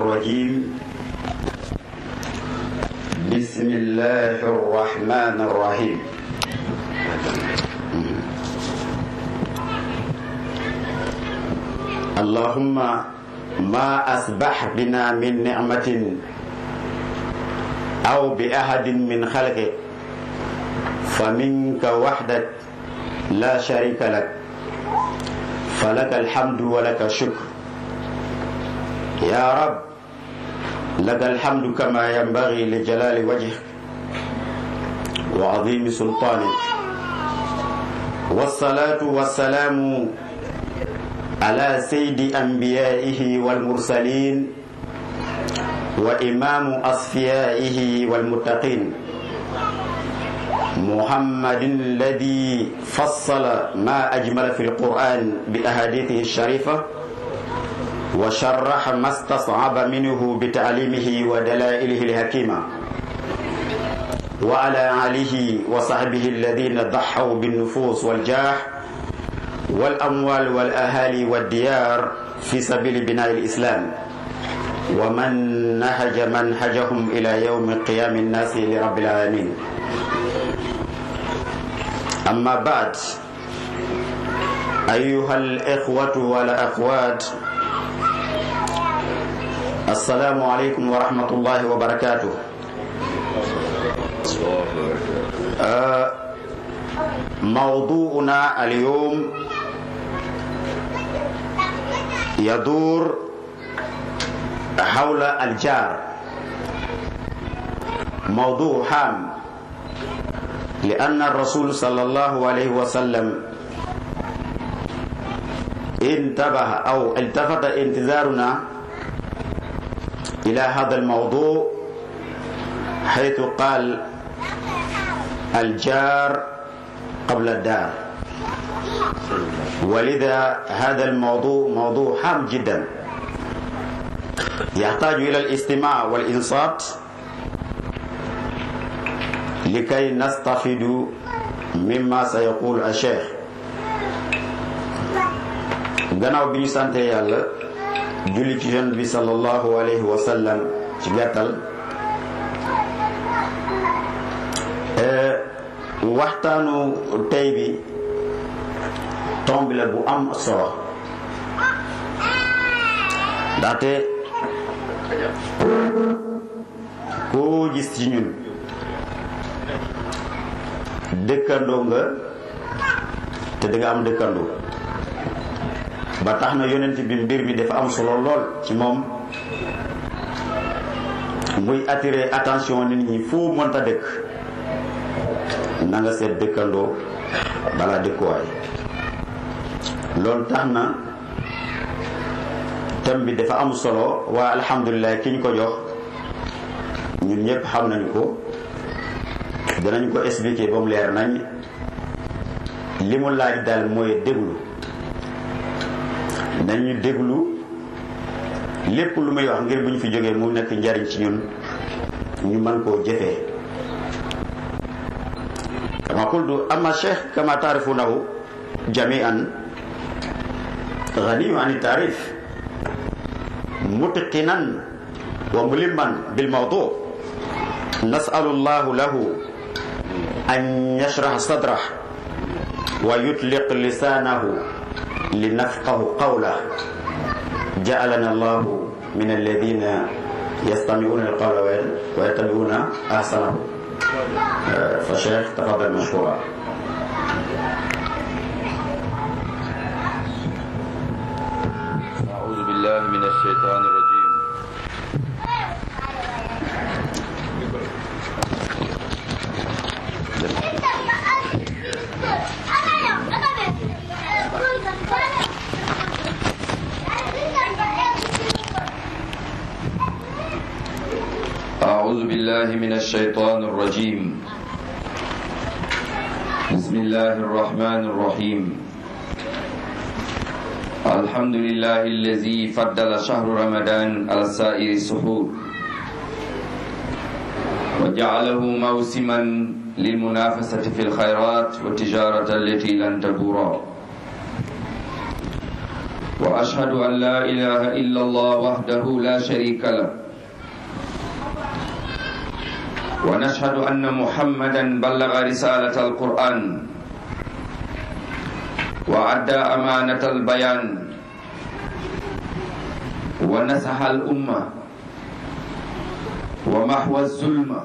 الرجيم بسم الله الرحمن الرحيم اللهم ما أصبح بنا من نعمة أو بأحد من خلقك فمنك وحدك لا شريك لك فلك الحمد ولك الشكر يا رب لك الحمد كما ينبغي لجلال وجهك وعظيم سلطانك والصلاة والسلام على سيد أنبيائه والمرسلين وإمام أصفيائه والمتقين محمد الذي فصل ما أجمل في القرآن بأحاديثه الشريفة وشرح ما استصعب منه بتعليمه ودلائله الحكيمة وعلى آله وصحبه الذين ضحوا بالنفوس والجاه والأموال والأهالي والديار في سبيل بناء الإسلام ومن نهج منهجهم إلى يوم قيام الناس لرب العالمين أما بعد أيها الإخوة والأخوات السلام عليكم ورحمة الله وبركاته آه موضوعنا اليوم يدور حول الجار موضوع هام لأن الرسول صلى الله عليه وسلم انتبه أو التفت انتظارنا إلى هذا الموضوع حيث قال الجار قبل الدار ولذا هذا الموضوع موضوع هام جدا يحتاج إلى الاستماع والإنصات لكي نستفيد مما سيقول الشيخ gannaaw bi ñu sante yàlla julli ci yonent bi sallallahu alayhi wa sallam ci gàttal waxtaanu tey bi tomb la bu am solo ndaxte koo gis ci ñun dëkkandoo nga te da nga am dëkkandoo ba tax na yonent bi mbir mi dafa am solo lool ci moom muy attirer attention nit ñi fu mënta dëkk na nga seet dëkkandoo balaa dëkkuwaay loolu tax na thème bi dafa am solo waa alhamdulilah ki ñu ko jox ñun ñëpp xam nañu ko danañ ko expliquer ba mu leer nañ li mu laaj daal mooy déglu nañu déglu lépp lu muy wax ngir bu ñu fi jógee mu nekk njariñ ci ñun ñu mën koo jëfee kama qultu ama cheikh kama taarifunahu jamian ganiyu an taarif mutqinan wa mulimman bil mawdu nasalu llahu lahu an yashrah sadrah wa yutliq lisanahu linafqahu qawlah ja'alana allahu min alladhina yastami'una alqawla wa yattabi'una ahsanahu فشيخ تفضل مشكورا أعوذ بالله من الشيطان الرجيم أعوذ بالله من الشيطان الرجيم بسم الله الرحمن الرحيم الحمد لله الذي فضل شهر رمضان على سائر السحور وجعله موسما للمنافسة في الخيرات والتجارة التي لن تبورا واشهد ان لا اله الا الله وحده لا شريك له ونشهد ان محمدا بلغ رساله القران وادى امانه البيان ونصح الامه ومحو الظلم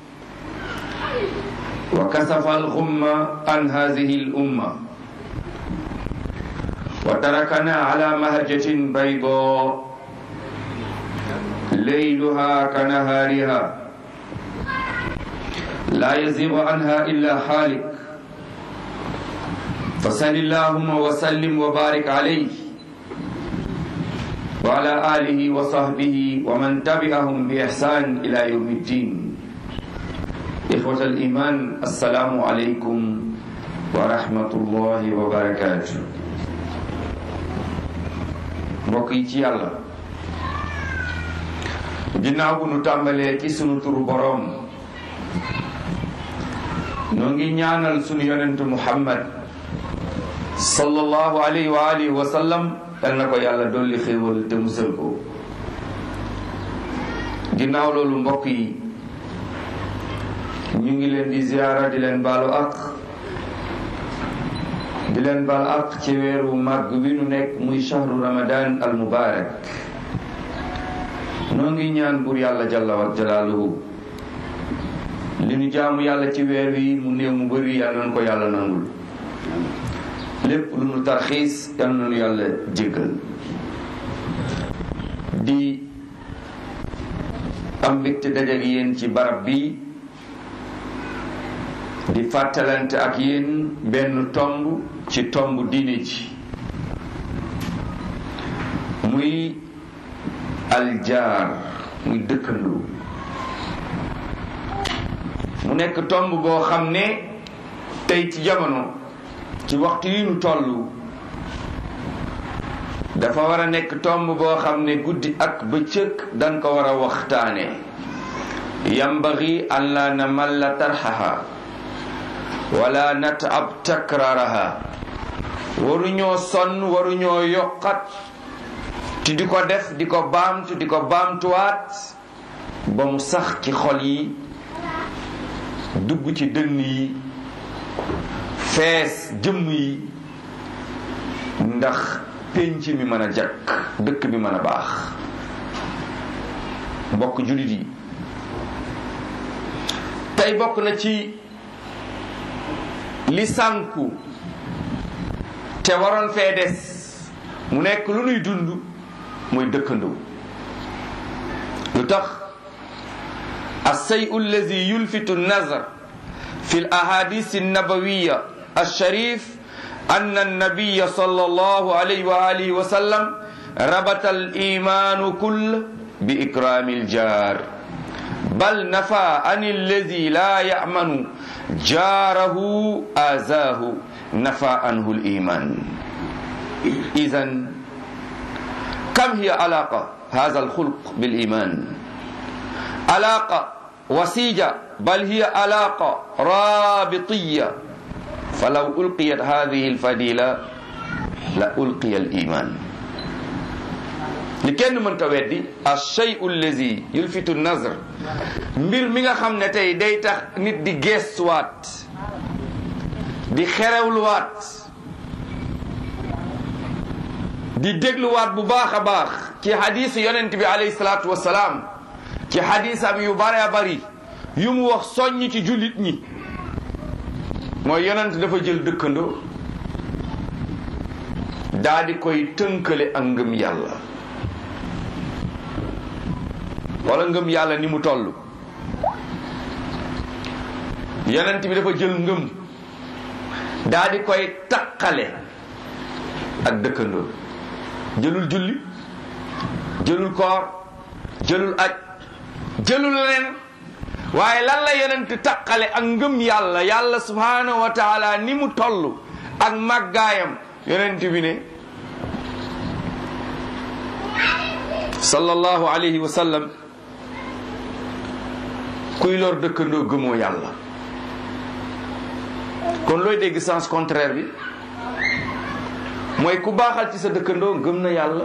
وكسف الغم عن هذه الامه وتركنا على مهجة بيضاء ليلها كنهارها لا يزيغ عنها إلا حالك فصل اللهم وسلم وبارك عليه وعلى آله وصحبه ومن تبعهم بإحسان إلى يوم الدين إخوة الإيمان السلام عليكم ورحمة الله وبركاته mbokk yi ci yàlla ginnaaw bu nu tàmbalee ci sunu turu boroom noo ngi ñaanal sunu yonentu muhammad sallallahu alayhi wa alihi wa sallam yal na ko yàlla dolli xéewal te musal ko ginnaaw loolu mbokk yi ñu ngi leen di ziyaara di leen baalu ak di leen bal ak ci weeru màgg wi nu nekk muy shahru ramadan al mubarak noo ngi ñaan buur yàlla jalla wa jalaaluhu li nu jaamu yàlla ci weer wi mu néew mu bëri yàlla nañu ko yàlla nangul lépp lu nu tarxiis yàlla nañu yàlla jéggal di am mbégte dajak yéen ci barab bi di fàttalante ak yéen benn tomb ci tomb diine ji muy aljaar muy dëkkandoo mu nekk tomb boo xam ne tey ci jamono ci waxtu yi nu toll dafa war a nekk tomb boo xam ne guddi ak bëccëg dañ ko war a waxtaane yambaxi an la namalla tarxaha wala natab takraraha waruñoo sonn waruñoo yokkat ti di ko def di ko baamtu di ko baamtuwaat ba mu sax ci xol yi dugg ci dënn yi fees jëmm yi ndax pénc mi mën a jakk dëkk bi mën a baax mbokk jullit yi tey bokk na ci li sànku te waroon fee des mu nekk lu nuy dund muy dëkkandoo lu tax alsayu allazi yulfitu nazar fi l ahadis annabawiya alsharif أن النبي صلى الله عليه وآله وسلم ربط الإيمان كل بإكرام الجار بل نفى عن الذي لا يأمن جاره آزاه نفى عنه الإيمان إذا كم هي علاقة هذا الخلق بالإيمان علاقة وسيجة بل هي علاقة رابطية فلو ألقيت هذه الفضيلة لألقي الإيمان li kenn mënta weddi alshay allazi yulfitu nazar mbir mi nga xam ne tey day tax nit di geestuwaat di xerewluwaat di dégluwaat bu baax a baax ci xadiisu yonent bi alayhi salaatu wasalaam ci xadiisam yu bare a bari yu mu wax soññ ci jullit ñi mooy yonent dafa jël dëkkandoo daa di koy tënkale ak ngëm yàlla wala ngëm yàlla ni mu toll yonent bi dafa jël ngëm daa di koy taqale ak dëkkandoo jëlul julli jëlul koor jëlul aj jëlul leneen waaye lan la yonent taqale ak ngëm yàlla yàlla subhanahu wa taala ni mu toll ak màggaayam yonent bi ne sallallahu alayhi wa sallam kuy lor dëkkandoo gëmoo yàlla kon looy dégg sens contraire bi mooy ku baaxal ci sa dëkkandoo gëm na yàlla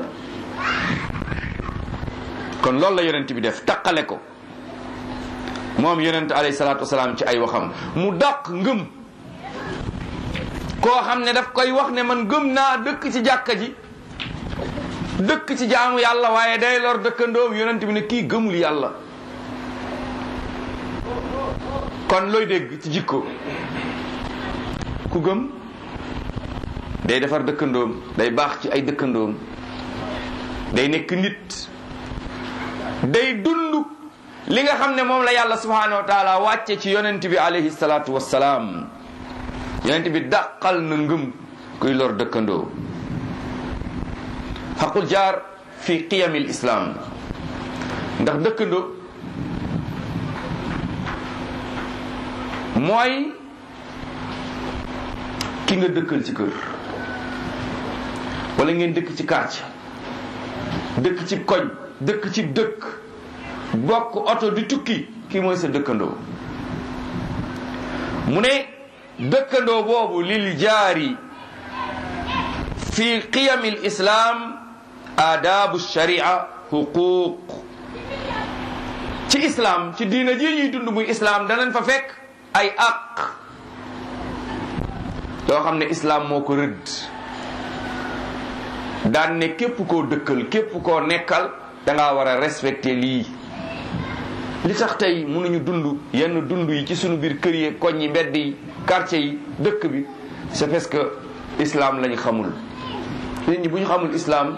kon loolu la yonent bi def taqale ko moom yonent alayhi salaatu wasalaam ci ay waxam mu dàq ngëm koo xam ne daf koy wax ne man gëm naa dëkk ci jàkka ji dëkk ci jaamu yàlla waaye day lor dëkkandoom yonent bi ne kii gëmul yàlla kon looy dégg ci jikko ku gëm day defar dëkkandoom day baax ci ay dëkkandoom day nekk nit day dund li nga xam ne moom la yàlla subhanahu wa taala wàcce ci yonent bi alayhi salaatu wassalaam yonent bi dàqal na ngëm kuy lor dëkkandoo xaqul jaar fi qiyamil islam ndax dëkkandoo mooy ki nga dëkkal ci kër wala ngeen dëkk ci quartier dëkk ci koñ dëkk ci dëkk bokk oto di tukki kii mooy sa dëkkandoo mu ne dëkkandoo boobu lil jaari fi qiyami l islam aadabu sharia huquq ci islam ci diina ji ñuy dund muy islam danañ fa fekk ay àq yoo xam ne islam moo ko rëdd daan ne képp koo dëkkal képp koo nekkal da ngaa war a respecter lii li tax tey mënuñu dund yenn dund yi ci sunu biir kër yi koñ yi mbedd yi quartier yi dëkk bi c'est parce que islam lañu xamul nit ñi bu ñu xamul islam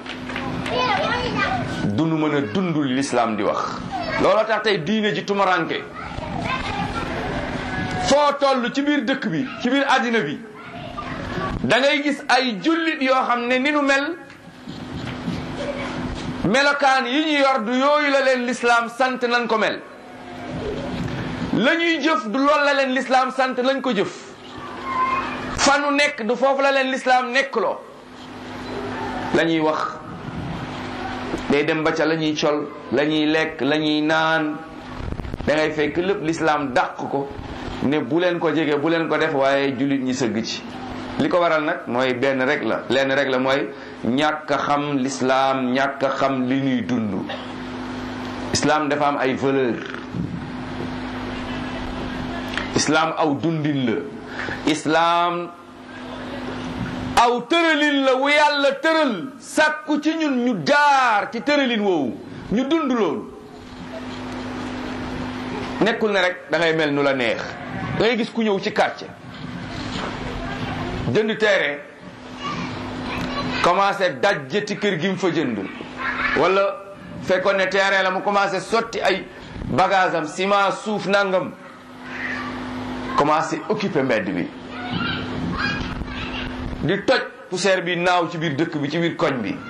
dunu mën a dund li l'islam di wax looloo tax tey diine ji tumaranke foo toll ci biir dëkk bi ci biir àddina bi da ngay gis ay jullit yoo xam ne ni nu mel melokaan yi ñu yor du yooyu la leen lislaam sant nañ ko mel la ñuy jëf du lool la leen lislaam sant lañ ko jëf fanu nekk du foofu la leen lislaam nekkloo la ñuy wax day dem ba ca la ñuy col la ñuy lekk la ñuy naan da ngay fekk lépp lislaam dàq ko ne bu leen ko jege bu leen ko def waaye jullit ñi sëgg ci li ko waral nag mooy benn rek la lenn rek la mooy ñàkk a xam lislaam ñàkk a xam li ñuy dund islaam dafa am ay valeur islaam aw dundin la islaam aw tëralin la wu yàlla tëral sàkku ci ñun ñu jaar ci tëralin woowu ñu dund loolu nekkul ne rek da ngay mel nu la neex da ngay gis ku ñëw ci quartier jënd terrain commencé dajjati kër gi mu fa jënd wala fekkoon ne terrain la mu commencé sotti ay bagage am ciment suuf nangam commencé occupé mbedd bi di toj poussière bi naaw ci biir dëkk bi ci biir koñ bi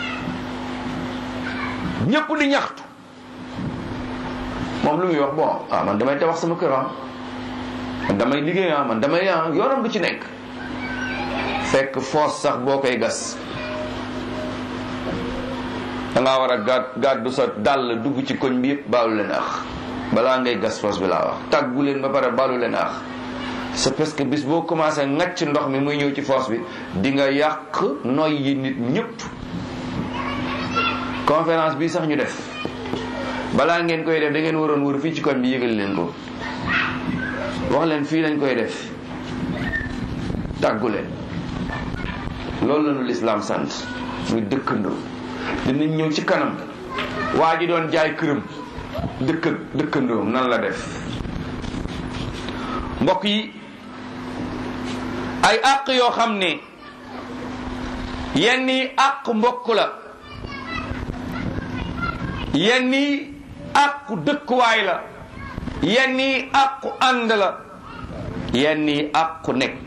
ñëpp di ñaxtu moom lu muy wax bon ah man damay tabax sama kër ah man damay liggéey ah man damay ah yoonam du ci nekk fekk foos sax boo koy gas dangaa war a gàd gàddu sa dàll dugg ci koñ bi yëpp baalu leen ax balaa ngay gas foos bi laa wax tàggu leen ba pare baalu leen ax c'est parce que bis boo commencé ngacc ndox mi muy ñëw ci foos bi di nga yàq noy yi nit ñëpp conférence bi sax ñu def balaa ngeen koy def da ngeen waroon wër fii ci koñ bi yëgal leen ko wax leen fii lañ koy def tàggu leen loolu la ñu lislaam sant muy dëkkandoo dinañ ñëw ci kanam waa ji doon jaay këram dëkk dëkkandoom nan la def mbokk yi ay àq yoo xam ne yenn yi àq mbokk la yenn yi àqu dëkkuwaay la yenn yi àqu ànd la yenn yi àqu nekk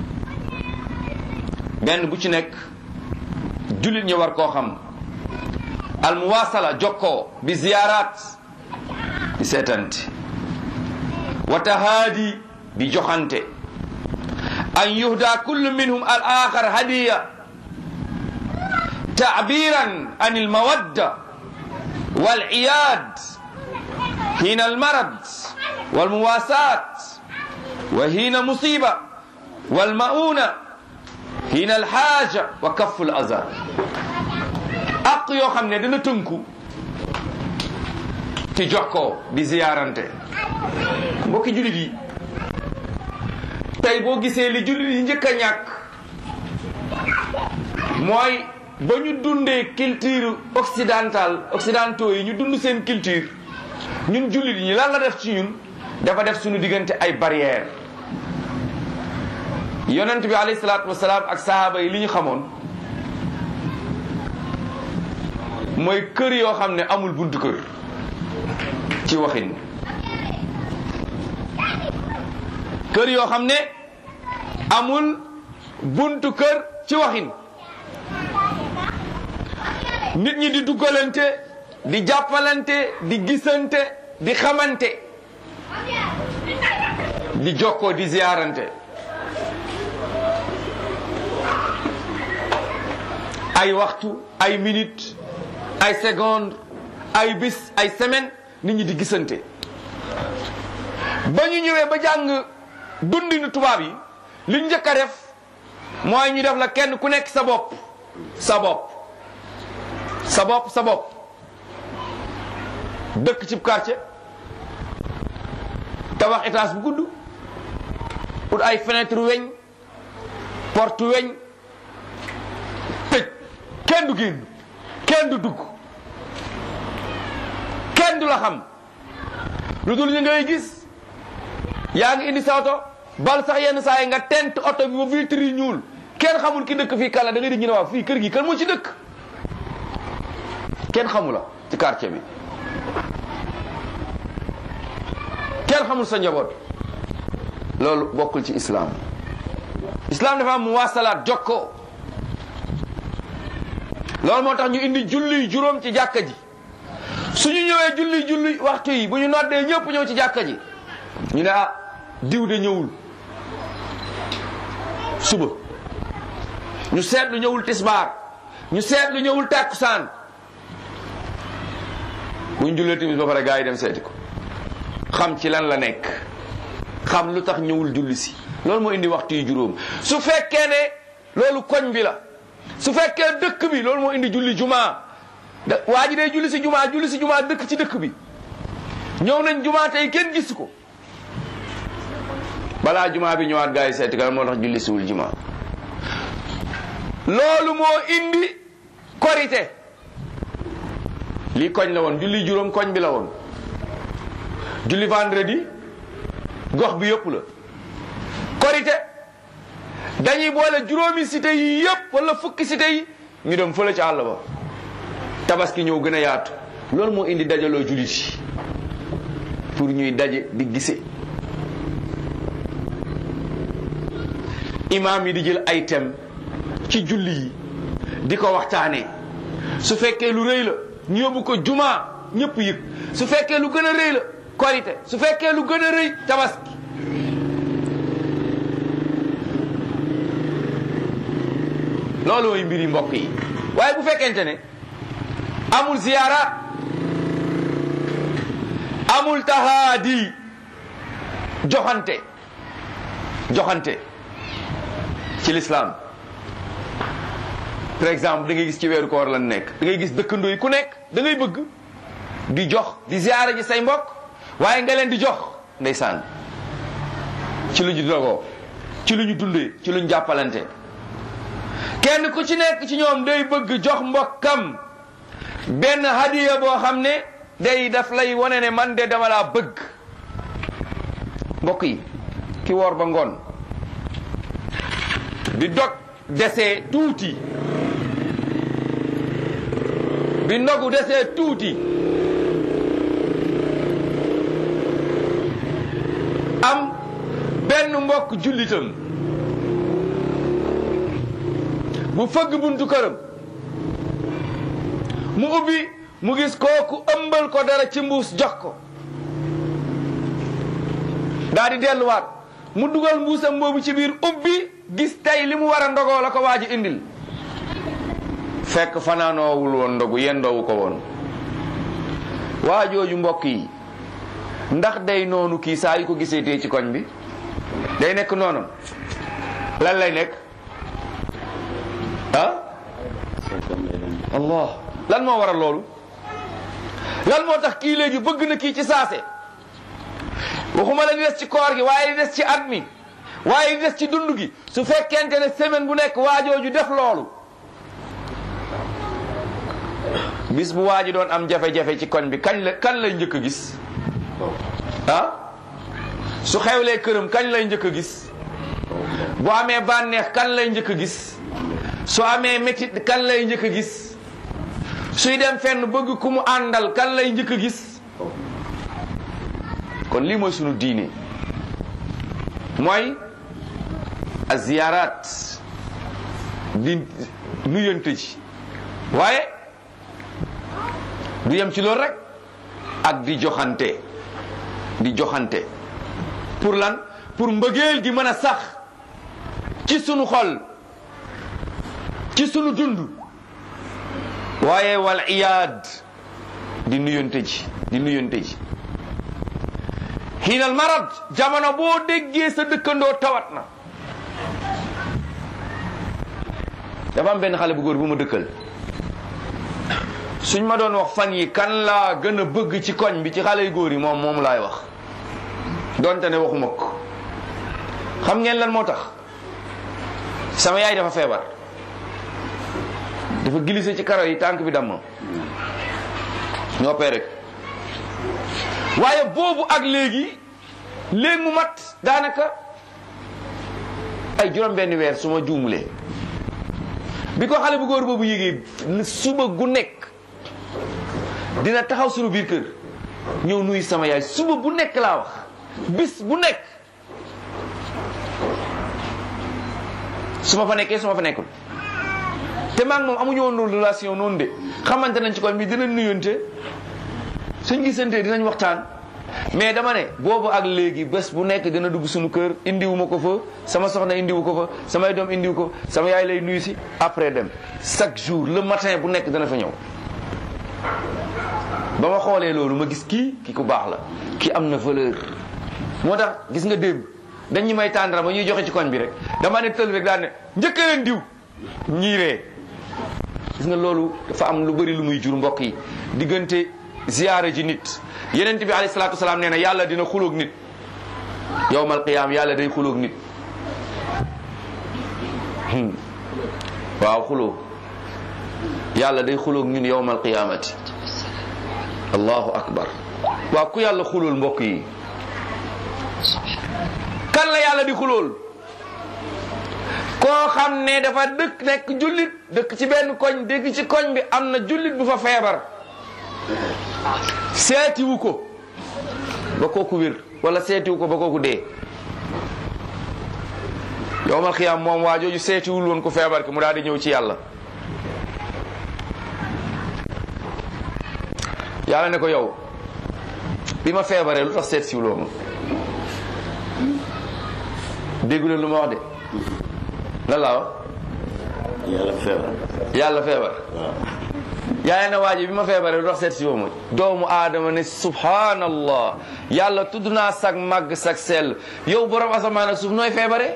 benn bu ci nekk jullit ñi war koo xam almuwasala jokkoo bi ziyaaraat bi seetanti wa tahaadi bi joxante an yuhda kullu minhum al axar hadiya تعبيرا عن المودة والعياد حين المرض والمواساة وحين مصيبة والمؤونة hina alxaaja wa kafu l aza ak yoo xam ne dana tënku ci jox ko di ziyaarante mbokki jullit yi tey boo gisee li jullit yi njëkk a ñàkk mooy ba ñu dundee culture occidentale occidentaux yi ñu dund seen culture ñun jullit ñi lan la def ci ñun dafa def suñu diggante ay barrière yonent bi alayhi salaatu wasalaam ak sahaaba yi li ñu xamoon mooy kër yoo xam ne amul buntu kër ci waxin kër yoo xam ne amul buntu kër ci waxin nit ñi di duggalante di jàppalante di gisante di xamante di jokkoo di ziyaarante ay waxtu ay minute ay seconde ay bis ay semaine nit ñi di gisante ba ñu ñëwee ba jàng dundinu tubaab yi li ñu njëkk a def mooy ñu def la kenn ku nekk sa bopp sa bopp sa bopp sa bopp dëkk ci quartier tabax étage bu gudd ut ay fenêtre weñ porte weñ tëj kenn du génn kenn du dugg kenn du la xam lu dul ñu ngay gis yaa ngi indi sa oto bal sax yenn saa yi nga tent oto bi ba vitre yi ñuul kenn xamul ki dëkk fii kala da ngay di ñu ne waaw fii kër gi kan moo ci dëkk kenn xamu la ci quartier bi kenn xamul sa njaboot loolu bokkul ci islam islam dafa am mu wasalaat jokko loolu moo tax ñu indi julli juróom ci jàkka ji suñu ñëwee julli julli waxtu yi bu ñu noddee ñëpp ñëw ci jàkka ji ñu ne ah diw de ñëwul suba ñu seetlu ñëwul tisbaar ñu seetlu ñëwul tàkkusaan bu ñu jullee timis ba pare gaa yi dem seeti ko xam ci lan la nekk xam lu tax ñëwul julli si loolu moo indi waxtu yi juróom su fekkee ne loolu koñ bi la su fekkee dëkk bi loolu moo indi julli jumaa da waa ji day julli si jumaa julli si jumaa dëkk ci dëkk bi ñëw nañ jumaa tey kenn gis ko balaa jumaa bi ñëwaat gaa yi seeti kan moo tax julli siwul jumaa loolu moo indi korite lii koñ la woon julli juróom koñ bi la woon julli vendredi gox bi yëpp la korite dañuy boole juróomi cité yi yëpp wala fukki cité yi ñu dem fële ci àll ba tabaski ñëw gën a yaatu loolu moo indi dajaloo jullit yi pour ñuy daje di gise imaam yi di jël ay thème ci julli yi di ko waxtaanee su fekkee lu rëy la ñu yóbbu ko jumaa ñëpp yëg su fekkee lu gën a rëy la korite su fekkee lu gën a rëy tabaski loolu mooy mbiri mbokk yi waaye bu fekkente ne amul ziyaara amul tahaadi joxante joxante ci lislaam par exemple da ngay gis ci weeru koor lan nekk da ngay gis dëkkandoo yi ku nekk da ngay bëgg di jox di ziyaara ji say mbokk waaye nga leen di jox ndeysaan ci lu ñu dogoo ci lu ñu dundee ci lu ñu jàppalante kenn ku ci nekk ci ñoom day bëgg jox mbokkam benn hadiya boo xam ne day daf lay wane ne man de dama laa bëgg mbokk yi ki woor ba ngoon bi dog desee tuuti bi ndogu desee tuuti am benn mbokk jullitam bu fëgg buntu këram mu ubbi mu gis kooku ëmbal ko dara ci mbuus jox ko daa di delluwaat mu dugal mbuusam boobu ci biir ubbi gis tey li mu war a ndogoo la ko waa ji indil fekk fanaanoowul woon ndogu yendoowu ko woon waa jooju mbokk yi ndax day noonu kii saa yu ko gisee tee ci koñ bi day nekk noonam lan lay nekk allah lan moo waral loolu lan moo tax kii léegi bëgg na kii ci saase waxuma la di des ci koor gi waaye di des ci at mi waaye di des ci dund gi su fekkente ne semaine bu nekk waajooju def loolu bis bu waaji doon am jafe-jafe ci koñ bi kañ la kan lay njëkk a gis ah su xewlee këram kañ lay njëkk a gis bu amee bànneex kan lay njëkk a gis su amee métit kan lay njëkk a gis suy dem fenn bëgg ku mu àndal kan lay njëkk a gis kon lii mooy sunu diine mooy a ziyaaraat di nuyante ji waaye du yem ci loolu rek ak di joxante di joxante pour lan pour mbëggeel gi mën a sax ci sunu xol ci sunu dund waaye wal iyaad di nuyante ji di nuyante ji xiinal marad jamono boo déggee sa dëkkandoo tawat na dafa am benn xale bu góor bu ma dëkkal suñ ma doon wax fan yi kan laa gën a bëgg ci koñ bi ci xale yu góor yi moom moom laay wax donte ne waxuma ko xam ngeen lan moo tax sama yaay dafa feebar dafa glissé ci karo yi tànk bi damm ñoo pee rek waaye boobu ak léegi léegi mu mat daanaka ay juróom benn weer su ma juumulee bi ko xale bu góor boobu yégee suba gu nekk dina taxaw sunu biir kër ñëw nuyu sama yaay suba bu nekk laa wax bis bu nekk su ma fa nekkee su ma fa nekkul te maa ngi moom amuñu woon noonu relation noonu de xamante nañ ci koñ bi dinañ nuyonte suñ gisantee dinañ waxtaan mais dama ne boobu ak léegi bés bu nekk dina dugg suñu kër indiwu ma ko fa sama soxna indiwu ko fa samay doom indiwu ko sama yaay lay nuyu si après dem chaque jour le matin bu nekk dana fa ñëw ba ma xoolee loolu ma gis kii ki ku baax la ki am na valeur moo tax gis nga démb dañ ñu may tàndara ba ñuy joxe ci koñ bi rek dama ne tël rek daan ne njëkk leen diw ñiiree gis nga loolu dafa am lu bëri lu muy jur mbokk yi diggante ziyaare ji nit yeneen bi alayhi salaatu wasalaam nee na yàlla dina xuloog nit yowmal qiyaam yàlla day xuloog nit waaw xuloo yàlla day xuloog ñun yowmal qiyaamati allahu akbar waaw ku yàlla xulool mbokk yi kan la yàlla di xulool koo xam ne dafa dëkk nekk jullit dëkk ci benn koñ dégg ci koñ bi am na jullit bu fa feebar seetiwu ko ba kooku wér wala seetiwu ko ba kooku dee yowmal xiyaam moom waa jooju seetiwul woon ko feebar ki mu daal di ñëw ci yàlla yàlla ne ko yow bi ma feebaree lu tax seet siwuloo ma déggu leen lu ma wax de lan laa wax yàlla feebar yàlla feebar yàlla na waaji bi ma feebaree lu tax seet siwoo ma doomu aadama ne subhanallah yàlla tudd naa sag màgg sag sell yow borom asamaan ak suuf nooy feebaree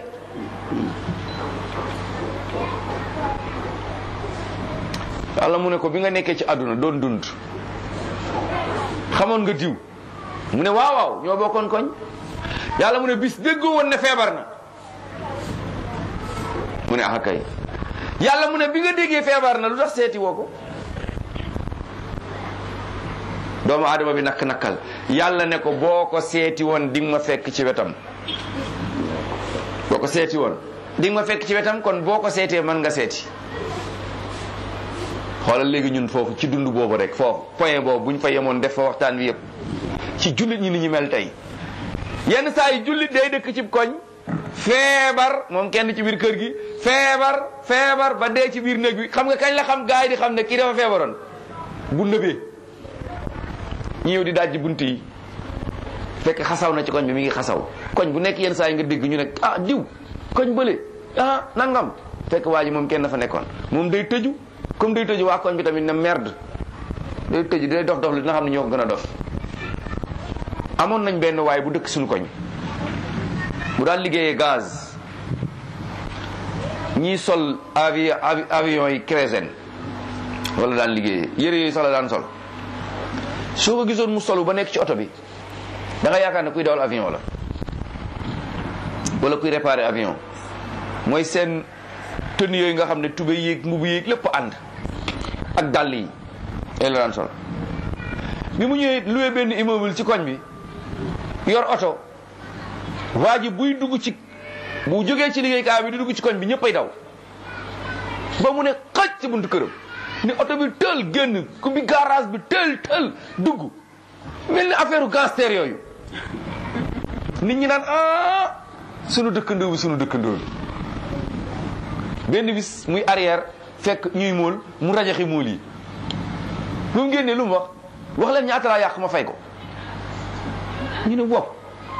yàlla mu ne ko bi nga nekkee ci àdduna doon dund xamoon nga diw mu ne waaw waaw ñoo bokkoon koñ yàlla mu ne bis déggoo woon ne feebar na mu ne ah kay yàlla mu ne bi nga déggee feebar na lu tax seeti woo ko doomu aadama bi nakk nakkal yàlla ne ko boo ko seeti woon di nga ma fekk ci wetam boo ko seeti woon di nga ma fekk ci wetam kon boo ko seetee mën nga seeti xoolal léegi ñun foofu ci dund boobu rek foofu point boobu bu ñu fa yemoon def fa waxtaan wi yëpp ci jullit ñi ni ñu mel tey yenn saa yi jullit day dëkk ci koñ feebar moom kenn ci biir kër gi feebar feebar ba dee ci biir néeg bi xam nga kañ la xam gaay yi di xam ne kii dafa feebaroon bu nëbee ñu ñëw di dajji bunt yi fekk xasaw na ci koñ bi mi ngi xasaw koñ bu nekk yenn saa yi nga dégg ñu ne ah diw koñ bële ah nangam fekk waa ji moom kenn dafa nekkoon moom day tëju comme day tëju waa koñ bi tamit ne merde day tëju day dof dof li dina xam ne ñoo ko gën a dof amoon nañ benn waay bu dëkk suñu koñ bu daan liggéeyee gaz ñii sol avi avion yi kérosène wala daan liggéeyee yére yooyu sax la daan sol soo ko gisoon mu solu ba nekk ci oto bi da nga yaakaar ne kuy dawal avion la wala kuy réparer avion mooy seen tenue yooyu nga xam ne tubé yéeg mbubu yéeg lépp ànd ak dàll yi yooyu la daan sol bi mu ñëwee loué benn immeuble ci koñ bi yor oto waa ji buy dugg ci bu jógee ci liggéeykaay bi di dugg ci koñ bi ñëppay daw ba mu ne xaj ci buntu këram ni oto bi tël génn ku bi garage bi tël tël dugg mel ni affaire gangster yooyu nit ñi naan ah sunu dëkkandoo bi sunu dëkkandoo bi benn bis muy arrière fekk ñuy móol mu rajaxi móol yi bu mu génnee lu mu wax wax leen ñaata laa yàq ma fay ko ñu ne wow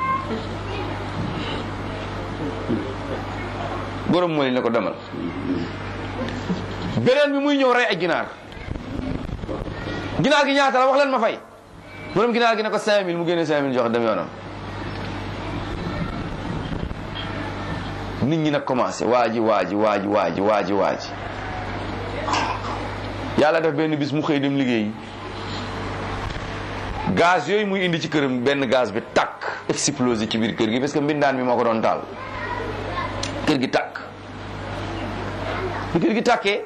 borom móol yi ne ko demal beneen bi muy ñëw rey ay ginaar ginaar gi ñaata la wax leen ma fay borom ginaar gi ne ko 5000 mu génne 5000 jox dem yoonam nit ñi nag commencé waaji waaji waaji waaji waaji waaji yàlla def benn bis mu xëy dem liggéeyi gaz yooyu muy indi ci këram benn gaz bi takk explosé ci biir kër gi parce que mbindaan bi moo ko doon taal kër gi takk bi kër gi takkee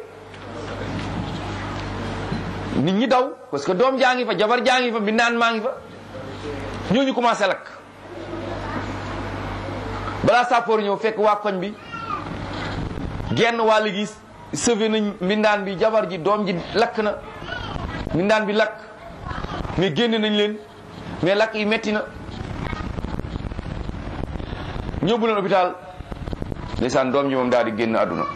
nit ñi daw parce que doom jaa ngi fa jabar jaa ngi fa mbindaan maa ngi fa ñooñu commencé lakk balaa sàppoor ñëw fekk waa koñ bi genn wàll gi sauvé nañ mbindaan bi jabar ji doom ji lakk na mbindaan bi lakk mais génne nañ leen mais lakk yi metti na ñëbbu leen hôpital ndeysaan doom ji moom daal di génn àdduna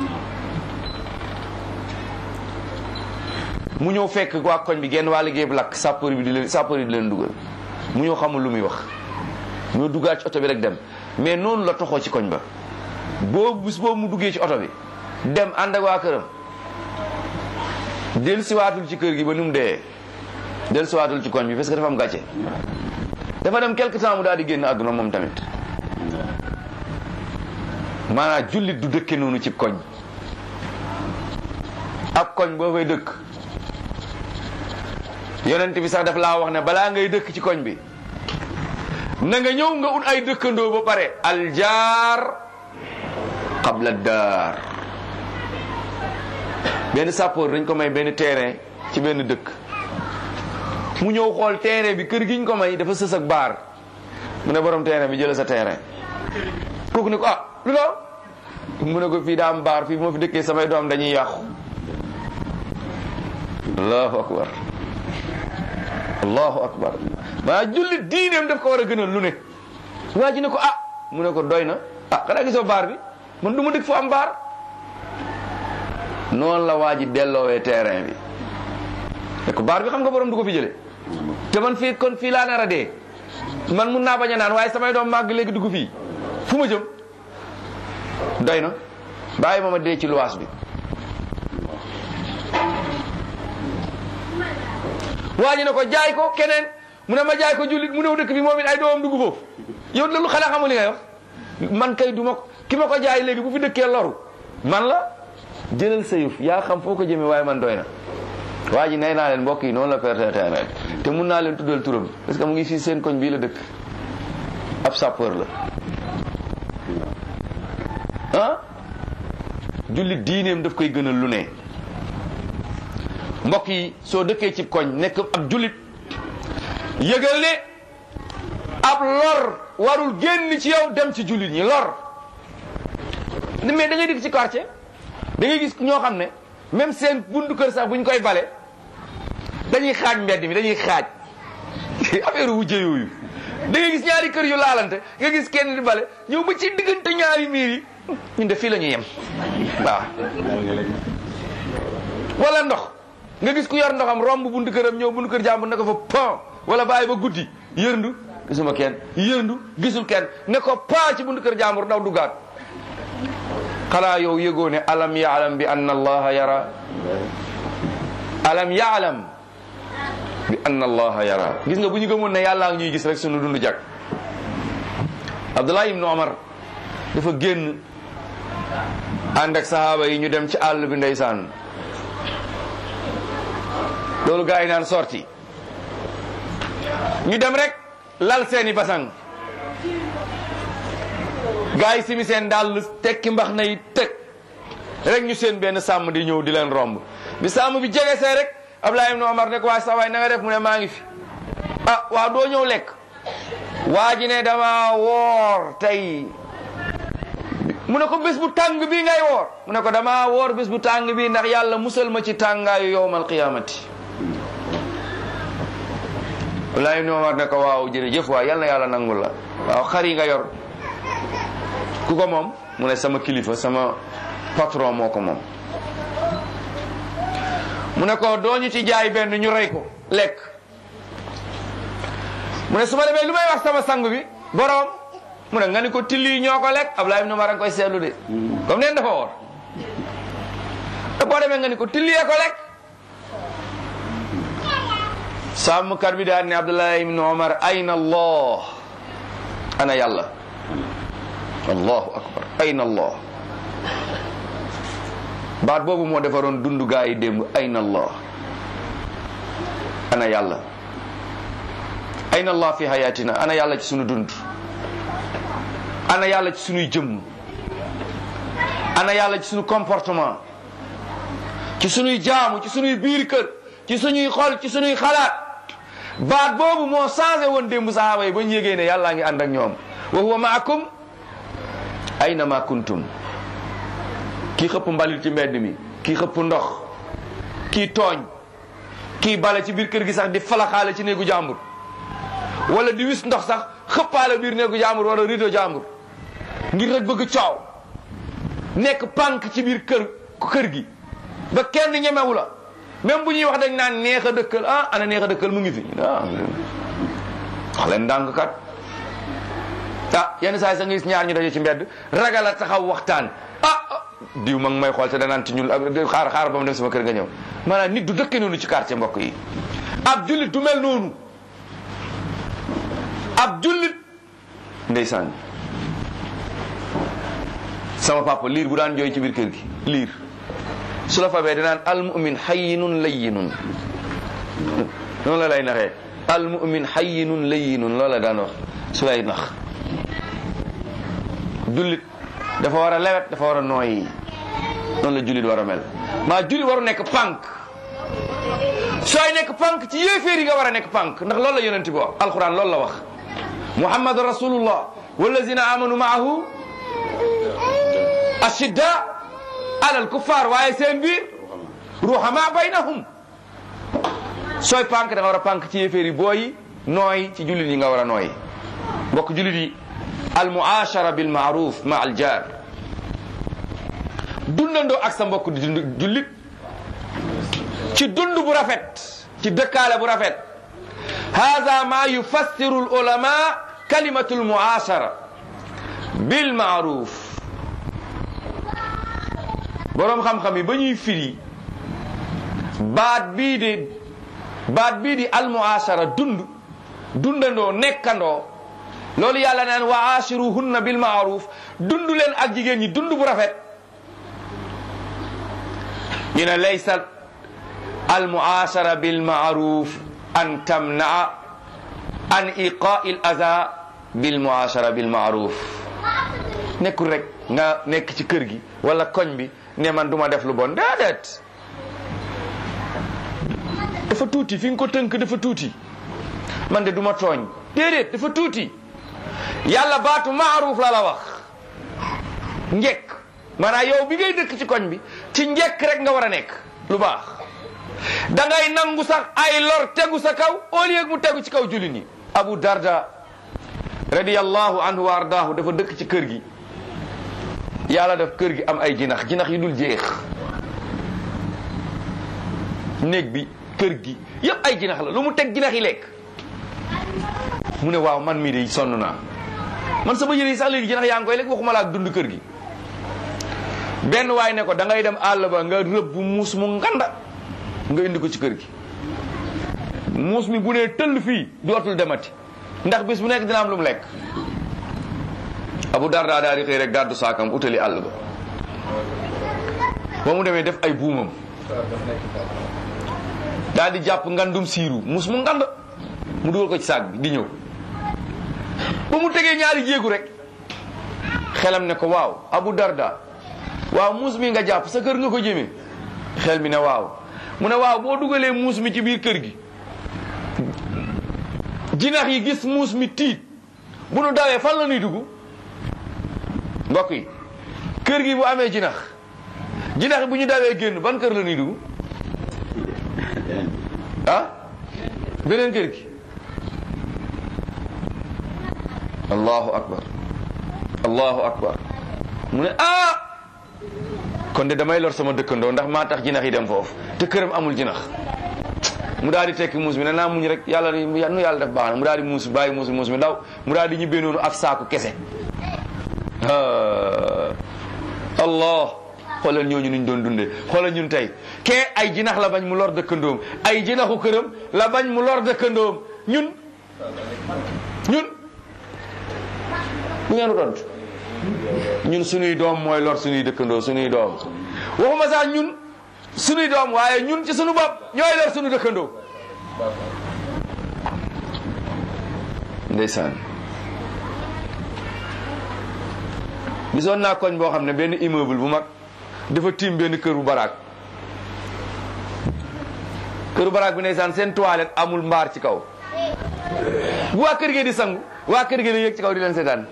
mu ñëw fekk waa koñ bi genn wàll géeb lakk sàppoor bi di leen sàppoor yi di leen dugal mu ñëw xamul lu muy wax ñoo duggaat ci oto bi rek dem mais noonu la toxoo ci koñ ba boobu bis boobu mu duggee ci oto bi dem ànd ak waa këram del siwaatul ci kër gi ba nu mu dee del siwaatul ci koñ bi parce que dafa am gàcce dafa dem quelque temps mu daal di génn àdduna moom tamit maanaam jullit du dëkke noonu ci koñ ak koñ boo fay dëkk yonent bi sax daf laa wax ne balaa ngay dëkk ci koñ bi na nga ñëw nga ut ay dëkkandoo ba pare aljaar qabla daar benn sàppoor dañ ko may benn terrain ci benn dëkk mu ñëw xool terrain bi kër gi ñu ko may dafa sës ak baar mu ne borom terrain bi jëla sa terrain kooku ne ko ah lu daw mu ne ko fii daa am baar fii moo fi dëkkee samay doom dañuy yàqu allahu akbar allahu akbar maa jullit diineem daf ko war a gënal lu ne waa ji ne ko ah mu ne ko doy na ah xanaa gisoo baar bi man du ma dëkk fu am baar noonu la waa ji delloowee terrain bi ne ko baar bi xam nga borom du ko fi jële te man fii kon fii laa nar a dee man mun naa bañ a naan waaye samay doom màgg léegi dugg fii fu ma jëm doy na bàyyi ma ma dee ci luwaas bi waa ji ne ko jaay ko keneen mu ne ma jaay ko jullit mu ñëw dëkk bi moom it ay doomam dugg foofu yow loolu xanaa xamul li ngay wax man kay du ma ki ma ko jaay léegi bu fi dëkkee loru man la jëlal sa yëf yaa xam foo ko jëmee waaye man doy na waa ji nee naa leen mbokk yi noonu la perte terrain te mun naa leen tuddal turam parce que mu ngi fii seen koñ bii la dëkk ab sapeur la ah jullit diineem daf koy gënal lu ne mbokk yi soo dëkkee ci koñ nekk ab jullit yëgal ne ab lor warul génn ci yow dem ci jullit ñi lor mais da ngay dikk ci quartier da ngay gis ñoo xam ne même seen buntu kër sax bu ñu koy bale dañuy xaaj mbedd mi dañuy xaaj affaire wujje yooyu da ngay gis ñaari kër yu laalante nga gis kenn di bale ñëw ba ci diggante ñaari miir yi ñun de fii la ñuy yem waaw wala ndox nga gis ku yor ndoxam romb buntu këram ñëw buntu kër jàmbur ne ko fa pan wala bàyyi ba guddi yërndu gisuma kenn yërndu gisul kenn ne ko paa ci buntu kër jàmbur daw duggaat xanaa yow yëgoo ne alam yaalam bi anna allaha yara alam yaalam bi anna allaha yara gis nga bu ñu gëmoon ne yàllaa ngi ñuy gis rek sunu dund jag abdullah ibnu omar dafa génn ànd ak sahaaba yi ñu dem ci àll bi ndeysaan loolu gaa yi naan sorti ñu dem rek lal seeni basang gaa yi simi seen dàll tekki mbax na yi teg rek ñu seen benn sàmm di ñëw di leen romb bi sàmm bi jege see rek Abdoulaye ibn Omar ne ko waa sa waay na nga def mu ne maa ngi fi ah waaw doo ñëw lekk waa ji ne dama woor tey mu ne ko bés bu tàng bii ngay woor mu ne ko dama woor bés bu tàng bii ndax yàlla musal ma ci tàngaayu yowmal qiyamati Abdoulaye ibn Omar ne ko waaw jërëjëf waay yal na yàlla nangul la waaw xar yi nga yor ku ko moom mu ne sama kilifa sama patron moo ko moom mu ne ko doo ñu ci jaay benn ñu rey ko lekk mu ne su ma demee lu may wax sama sang bi borom mu ne nga ni ko tilli ñoo ko lekk Abdoulaye ibn Umar a ngi koy seetlu de comme neen dafa woor te boo demee nga ni ko tillee ko lekk sàmmkat bi daal ne Abdoulaye ibn Umar ayna allah ana yàlla allahu akbar ayna allah baat boobu moo defaroon dundu gaa yi démb ayna allah ana yàlla ayna allah fi hayatina ana yàlla ci sunu dund ana yàlla ci sunuy jëmm ana yàlla ci sunu comportement ci sunuy jaamu ci sunuy biir kër ci sunuy xol ci sunuy xalaat baat boobu moo changé woon démb sahaaba yi ba ñu yégee ne yàllaa ngi ànd ak ñoom wa huwa maakum ayna ma kuntum kii xëpp mbalit ci mbedd mi kii xëpp ndox kii tooñ kii bale ci biir kër gi sax di falaxaale ci néegu jàmbur wala di wis ndox sax xëppaale biir néegu jàmbur wala rido jàmbur ngir rek bëgg coow nekk pànk ci biir kër kër gi ba kenn ñemewu la même bu ñuy wax dañ naan neex a dëkkal ah ana neex a dëkkal mu ngi fi ah wax leen ndànk kat ah yenn saa yi sax nga gis ñaar ñu daje ci mbedd ragal a taxaw waxtaan ah diw ma ngi may xool te danaan ci ñun xaar xaar ba mu dem sama kër nga ñëw maanaam nit du dëkke noonu ci quartier mbokk yi ab jullit du mel noonu ab jullit ndeysaan sama papa liir bu daan jooy ci biir kër gi liir su la fabee danaan almumin hayyinun layyinun noonu la lay naxee almumin hayyinun layyinun loolu la daan wax su lay nax jullit dafa war a lewet dafa war a nooyi noonu la jullit war a mel maa jullit waru nekk pànk sooy nekk pànk ci yéeféer yi nga war a nekk pànk ndax loolu la yonent bi wax alquran loolu la wax muhammad rasulullah wallazina amanu maahu ashidda alal kuffar waaye seen biir ruhama baynahum sooy pànk da nga war a pànk ci yéeféer yi booyi nooy ci jullit yi nga war a nooy mbokk jullit yi al muashara bil maaruf ma al jaar dundandoo ak sa mbokk di dund jullit ci dund bu rafet ci dëkkaale bu rafet hada ma yufassiru al ulama kalimatu al muashara bil maaruf boroom xam-xam yi ba ñuy firi baat bii di baat bii di al muashara dund dundandoo nekkandoo loolu yàlla naan wa ashiruhunna bil maaruf dund leen ak jigéen ñi dund bu rafet ñu ne laysa al muashara bil maaruf an tamnaa an iqaai l aza bil muashara bil maaruf nekkul rek nga nekk ci kër gi wala koñ bi ne man duma def lu bon déedéet dafa tuuti fi nga ko tënk dafa tuuti man de duma tooñ déedéet dafa tuuti yàlla baatu maaruf la la wax njekk maanaam yow bi ngay dëkk ci koñ bi ci njekk rek nga war a nekk lu baax da ngay nangu sax ay lor tegu sa kaw au lieu mu tegu ci kaw jullit ñi abu darda radiyallahu anhu wa ardaahu dafa dëkk ci kër gi yàlla def kër gi am ay jinax jinax yi dul jeex néeg bi kër gi yëpp ay jinax la lu mu teg jinax yi lekk mu ne waaw man mii de sonn naa man sama yére yi sax léegi jinax yaa ngi koy lekk waxuma la ak dund kër gi benn waay ne ko da ngay dem àll ba nga rëbb muus mu nganda nga indi ko ci kër gi muus mi bu nee tëll fii dootul demati ndax bis bu nekk dina am lu mu lekk abu darda daal di xëy rek gàddu saakam utali àll ba ba mu demee def ay buumam daal di jàpp ngandum siiru mus mu ngand mu dugal ko ci saag bi di ñëw ba mu tegee ñaari jéegu rek xelam ne ko waaw abu darda waaw muus mi nga jàpp sa kër nga ko jëmee xel mi ne waaw mu ne waaw boo dugalee muus mi ci biir kër gi jinax yi gis muus mi tiit bu nu dawee fan la nuy dugg mbokk yi kër gi bu amee jinax jinax yi bu ñu dawee génn ban kër la nuy dugg ah beneen kër gi allahu akbar allahu akbar mu ne ah kon de damay lor sama dëkkandoo ndax maa tax jinax yi dem foofu te këram amul jinax mu daal di tekki muus mi ne naa muñ rek yàlla nu yàlla def baax na mu daal di muus bàyyi muus muus mi daw mu daal di ñibbee noonu ak saaku kese allah xoolal ñooñu nuñ doon dundee xoolal ñun tey kee ay jinax la bañ mu lor dëkkandoom ay jinaxu këram la bañ mu lor dëkkandoom ñun ñun bu ngeen tontu ñun suñuy doom mooy lor suñuy dëkkandoo suñuy doom waxuma sax ñun suñuy doom waaye ñun ci suñu bopp ñooy lor suñu dëkkandoo ndeysaan gisoon naa koñ boo xam ne benn immeuble bu mag dafa tiim benn kër bu baraak këru baraak bi ndeysaan seen toilette amul mbaar ci kaw bu waa kër gi di sangu waa kër gi di yëg ci kaw di leen seetaan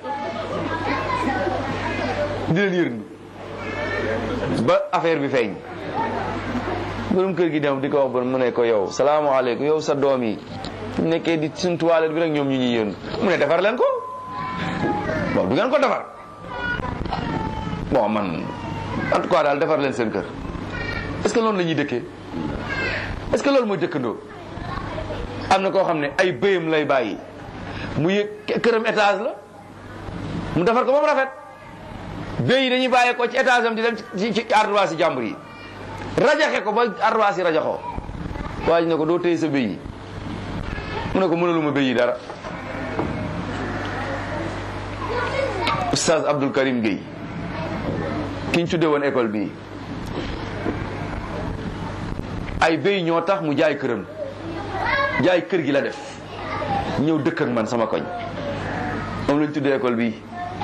di leen yërndu ba affaire bi feeñ borom kër gi dem di ko wax ba mu ne ko yow salaamaaleykum yow sa doom yi nekkee di suñ toilette bi rek ñoom ñu ñuy yërndu mu ne defar leen ko bon du ngeen ko defar bon man en tout cas daal defar leen seen kër est-ce que loolu la ñuy dëkkee est-ce que loolu mooy dëkkandoo am na koo xam ne ay bëyam lay bàyyi mu yëg këram étage la mu defar ko ba mu rafet bëy yi dañuy bàyyi ko ci étage am di dem ci ci ardoise yi jàmbur yi rajaxe ko ba ardoise yi rajaxoo waa ji ne ko doo téye sa bëy yi mu ne ko mënaluma bëy yi dara oustaz Abdul Karim Gueye ki ñu tuddee woon école bii ay béy ñoo tax mu jaay këram jaay kër gi la def ñëw dëkk ak man sama koñ moom lañ tuddee école bii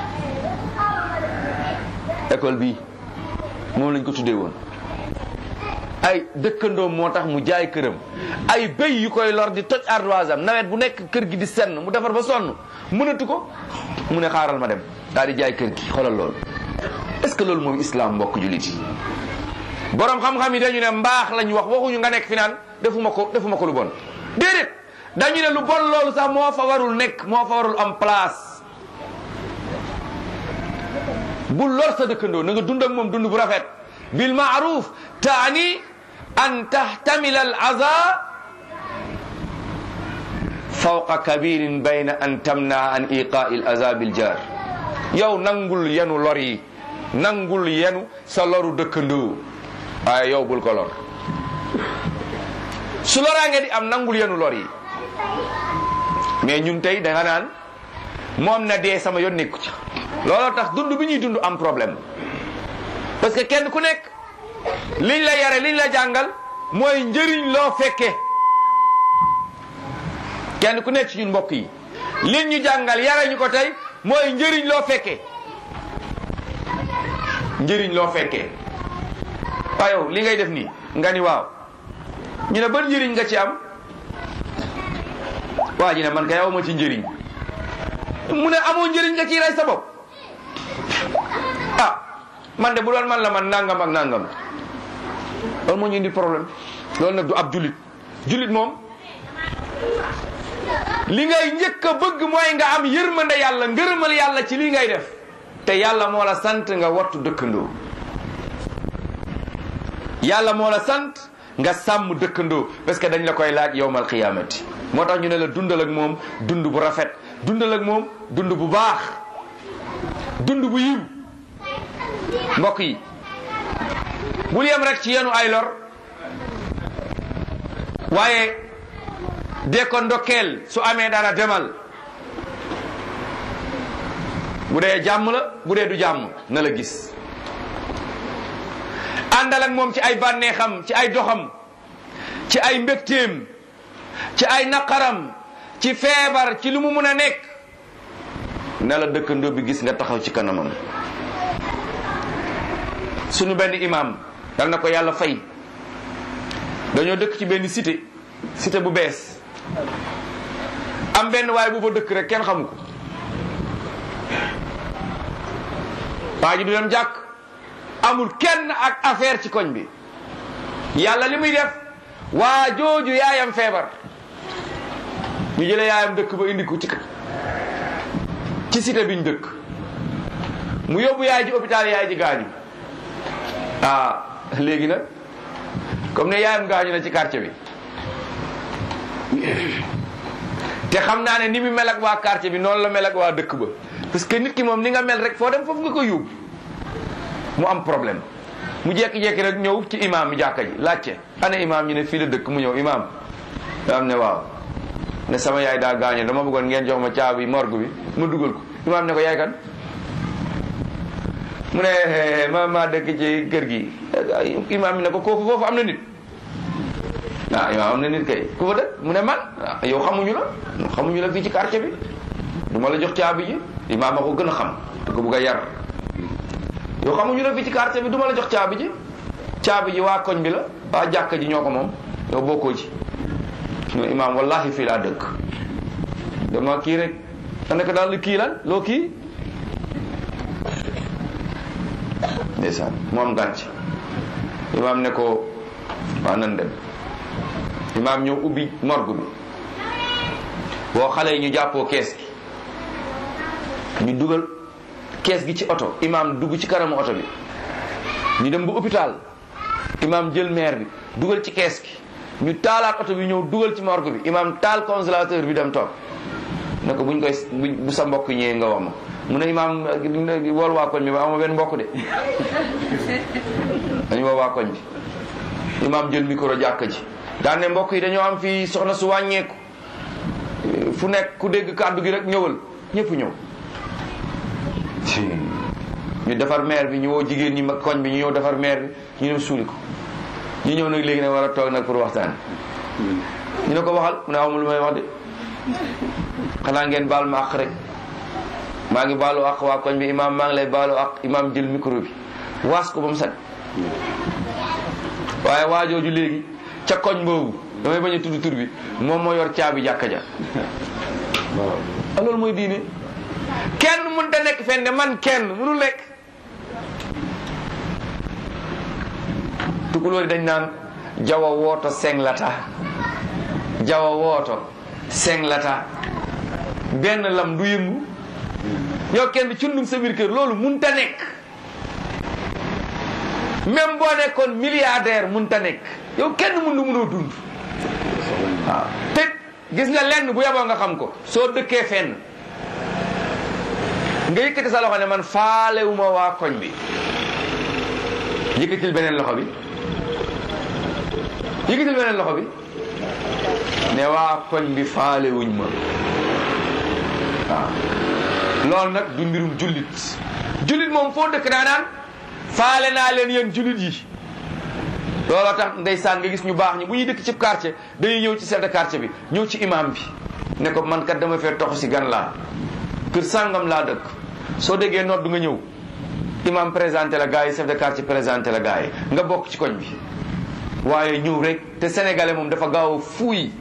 école bii moom lañ ko tuddee woon ay dëkkandoom moo tax mu jaay këram ay béy yu koy lor di toj ardoise am nawet bu nekk kër gi di senn mu defar ba sonn mënatu ko mu ne xaaral ma dem daal di jaay kër gi xoolal loolu est-ce que loolu mooy islam mbokk jullit yi borom xam-xam yi dañu ne mbaax lañ wax waxuñu nga nekk fi naan defuma ko defuma ko lu bon déedéet dañu ne lu bon loolu sax moo fa warul nekk moo fa warul am place bu lor sa dëkkandoo na nga dund ak moom dund bu rafet bil maaruf taani an tahtamila al aza fawqa kabirin bayna an tamna an iqaa al aza bil jar yow nangul yenu lor yi nangul yenu sa loru dëkkandoo waaye yow bul ko lor su loraange di am nangul yenu lor yi mais ñun tey da nga naan moom na dee sama yoon nekku ci looloo tax dund bi ñuy dund am problème parce que kenn ku nekk liñ la yare liñ la jàngal mooy njëriñ loo fekke kenn ku nekk ci ñun mbokk yi liñ ñu jàngal yare ñu ko tey mooy njëriñ loo fekke njëriñ loo fekkee waaye yow li ngay def nii nga ni waaw ñu ne ban njëriñ nga ci am waa ji ne man kay aw ma ci njëriñ mu ne amoo njëriñ nga ciy rey sa bopp ah man de bu doon man la man nangam ak nangam loolu moo ñu indi problème loolu nag du ab jullit jullit moom li ngay njëkk a bëgg mooy nga am yërmande yàlla ngërëmal yàlla ci li ngay def te yàlla moo la sant nga wattu dëkkandoo yàlla moo la sant nga sàmm dëkkandoo parce que dañ la koy laaj yowmal qiyaamati moo tax ñu ne la dundal ak moom dund bu rafet dundal ak moom dund bu baax dund bu yiw mbokk yi bul yem rek ci yenu ay lor waaye dee ko ndokkeel su amee dara demal bu dee jàmm la bu dee du jàmm na la gis àndal ak moom ci ay bànneexam ci ay doxam ci ay mbégteem ci ay naqaram ci feebar ci lu mu mun a nekk ne la dëkkandoo bi gis nga taxaw ci kanamam sunu benn imam dal na ko yàlla fay dañoo dëkk ci benn cité cité bu bees am benn waay bu fa dëkk rek kenn xamu ko waa ji du dem jàkk amul kenn ak affaire ci koñ bi yàlla li muy def waa jooju yaayam feebar ñu jëlee yaayam dëkk ba indi ko ci ci cité biñ dëkk mu yóbbu yaay ji hôpital yaay ji gaañu ah léegi nag comme ne yaayam gaañu na ci quartier bi te xam naa ne ni mu mel ak waa quartier bi noonu la mel ak waa dëkk ba parce que nit ki moom ni nga mel rek foo dem foofu nga ko yóbbu mu am problème mu jekki-jekki rek ñëw ci imam mi jàkka ji laajte ana imam ñu ne fii la dëkk mu ñëw imam imam ne waaw ne sama yaay daa gaañu dama bëggoon ngeen jox ma caabi morgue bi ma dugal ko imam ne ko yaay kan mu ne ma maa dëkk ci kër gi imam mi ne ko koofu foofu am na nit ah imam am na nit kay ku fa dëkk mu ne man yow xamuñu la xamuñu la fii ci quartier bi du ma la jox caabi ji imam a ko gën a xam te ko bugg a yar yow xamuñu la fii ci quartier bi du ma la jox caabi ji caabi ji waa koñ bi la waa jàkka ji ñoo ko moom yow bokkoo ci ñu imam wallahi fii laa dëkk dama kii rek da nekk daal kii lan loo kii ndeysaan moom gànc imam ne ko waa nan dem imam ñëw ubbi morgue bi boo xale yi ñu jàppoo kees gi ñu dugal kees gi ci oto imam dugg ci kanamu oto bi ñu dem ba hôpital imam jël maire bi dugal ci kees gi ñu taalaat oto bi ñëw dugal ci morgue bi imam taal congélateur bi dem toog ne ko buñ koy bu sa mbokk ñëwee nga wax ma mu ne imam wool waa koñ bi ba ama benn mbokk de dañu woo waa koñ bi imam jël micro jàkka ji daan ne mbokk yi dañoo am fii soxna su wàññeeku fu nekk ku dégg kàddu gi rek ñëwal ñëpp ñëw ñu defar maire bi ñu woo jigéen ñi mag koñ bi ñu ñëw defar maire bi ñu dem suuli ko ñu ñëw nag léegi nag war a toog nag pour waxtaan ñu ne ko waxal mu ne amul lu may wax de xanaa ngeen baal ma àq rek maa ngi baalu àq waa koñ bi imaam maa ngi lay baalu àq imaam jël micro bi waas ko ba mu set waaye waajooju léegi ca koñ boobu damay bañ a tudd tur bi moom moo yor caabi jàkka ja loolu mooy diine kenn mën ta nekk fenn man kenn mënul nekk tukulóori dañ naan jawa wooto senglata jawa wooto senglata benn lam du yëngu yow kenn cundum sa biir kër loolu mun ta nekk même boo nekkoon milliardaire mun ta nekk yow kenn mun lu munoo dund waaw te gis nga lenn bu yaboo nga xam ko soo dëkkee fenn nga yëkkati sa loxo ne man faalewuma waa koñ bi yëkkatil beneen loxo bi yëkkatil beneen loxo bi ne waa koñ bi faalewuñ ma waaw loolu nag du mbirum jullit jullit moom foo dëkk daa naan faale naa leen yéen jullit yi looloo tax ndeysaan nga gis ñu baax ñi bu ñuy dëkk ci quartier dañuy ñëw ci chef de quartier bi ñëw ci imam bi ne ko man kat dama fee tox si gan laa kër sàngam laa dëkk soo déggee noot du nga ñëw imam présenté la gars yi chef de quartier présenté la gars yi nga bokk ci koñ bi waaye ñëw rek te sénégalais moom dafa gaaw a fuuy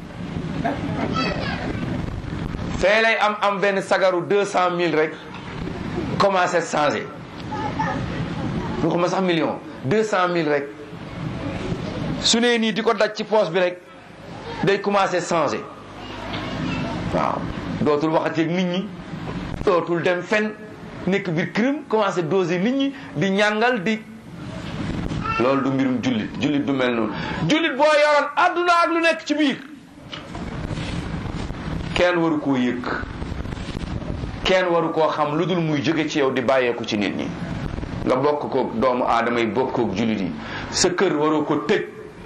fee lay am am benn sagaru deux cent mille rek commencé changé ñu xam sax million deux cent mille rek su nee nii di ko daj ci poche bi rek day commencé changé waaw dootul waxati ak nit ñi dootul dem fen nekk biir crime commencé doser nit ñi di ñàngal di loolu du mbirum jullit jullit du mel noonu jullit boo yoroon àdduna ak lu nekk ci biir kenn waru koo yëg kenn waru koo xam lu dul muy jóge ci yow di bàyyeeku ci nit ñi nga bokk koog doomu aadama yi bokk koog jullit yi sa kër waroo ko tëj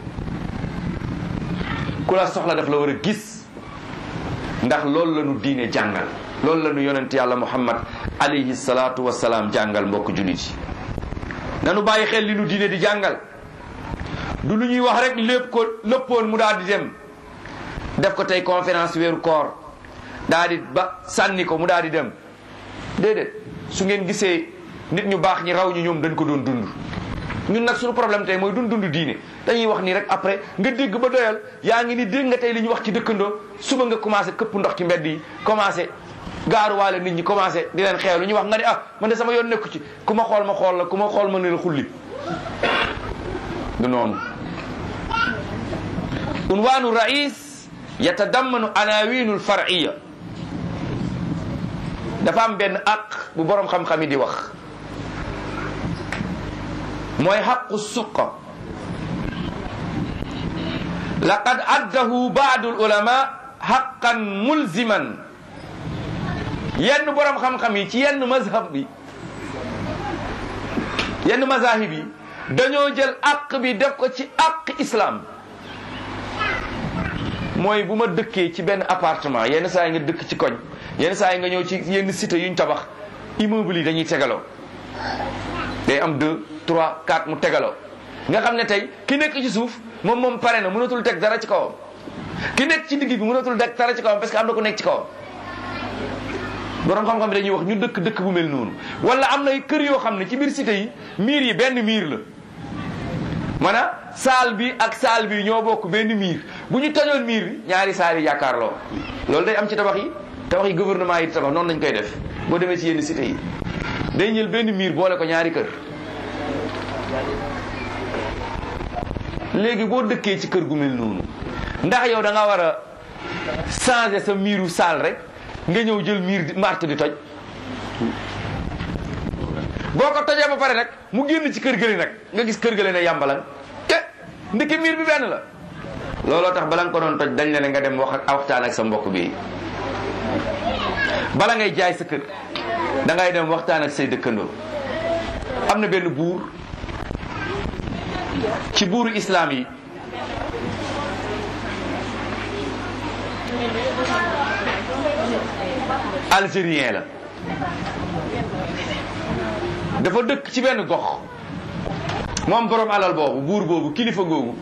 ku la soxla daf la war a gis ndax loolu la ñu diine jàngal loolu la ñu yonent yàlla muhammad alayhi salaatu wasalaam jàngal mbokk jullit yi nanu bàyyi xel li nu diine di jàngal du lu ñuy wax rek lépp ko lëppoon mu daal di dem def ko tey conférence weeru koor daal di ba sànni ko mu daal di dem déedéet su ngeen gisee nit ñu baax ñi raw ñu ñoom dañ ko doon dund ñun nag suñu problème tey mooy dund dund diine dañuy wax nii rek après nga dégg ba doyal yaa ngi ni dégg nga tey li ñu wax ci dëkkandoo suba nga commencé këpp ndox ci mbedd yi commencé gaaruwaale nit ñi commencé di leen xeew lu ñu wax nga ni ah man de sama yoon nekku ci ku ma xool ma xool la ku ma xool ma ne la xulli du noonu unwaanu rais yatadammanu anawinu lfar'iya dafa am benn aq bu boroom xam-xam yi di wax mooy xaqu suqa laqad addahu baadu ulama xaqan mulziman yenn boroom xam-xam yi ci yenn mazhab bi yenn mazahib yi dañoo jël aq bi def ko ci aq islam mooy bu ma dëkkee ci benn appartement yenn saa yi nga dëkk ci koñ yenn saa yi nga ñëw ci yenn cité yuñ tabax immeuble yi dañuy tegaloo day am deux trois quatre mu tegaloo nga xam ne tey ki nekk ci suuf moom moom pare na mënatul teg dara ci kawam ki nekk ci digg bi mënatul teg dara ci kawam parce que am na ku nekk ci kawam borom xam-xam bi dañuy wax ñu dëkk dëkk bu mel noonu wala am na kër yoo xam ne ci biir cité yi miir yi benn miir la maanaam saal bi ak saal bi ñoo bokk benn miir bu ñu tojoon miir bi ñaari saal yi yaakaarloo loolu day am ci tabax yi tabax yi gouvernement yi tabax noonu lañ koy def boo demee ci yenn cité yi day jël benn miir boole ko ñaari kër léegi boo dëkkee ci kër gu mel noonu ndax yow da nga war a changer sa miiru saal rek nga ñëw jël miir di marte di toj boo ko tojee ba pare nag mu génn ci kër gële nag nga gis kër gële ne yàmbalan te ndiki miir bi benn la looloo tax bala nga ko doon toj dañ la ne nga dem wax ak waxtaan ak sa mbokk bi bala ngay jaay sa kër da ngay dem waxtaan ak say dëkkandoo am na benn buur ci buuru islam yi algérien la dafa dëkk ci benn gox moom borom alal boobu buur boobu kilifa googu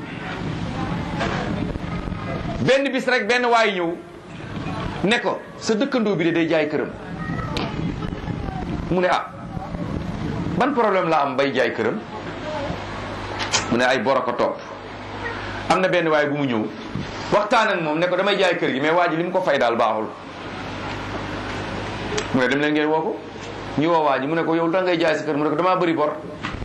benn bis rek benn waay ñëw ne ko sa dëkkandoo bi de day jaay këram mu ne ah ban problème la am bay jaay këram mu ne ay boro ko topp am na benn waay bu mu ñëw waxtaan ak moom ne ko damay jaay kër gi mais waa ji li mu ko fay daal baaxul mu ne dem leen ngeen woo ko ñu woo waa ji mu ne ko yow da ngay jaay sa kër mu ne ko damaa bëri bor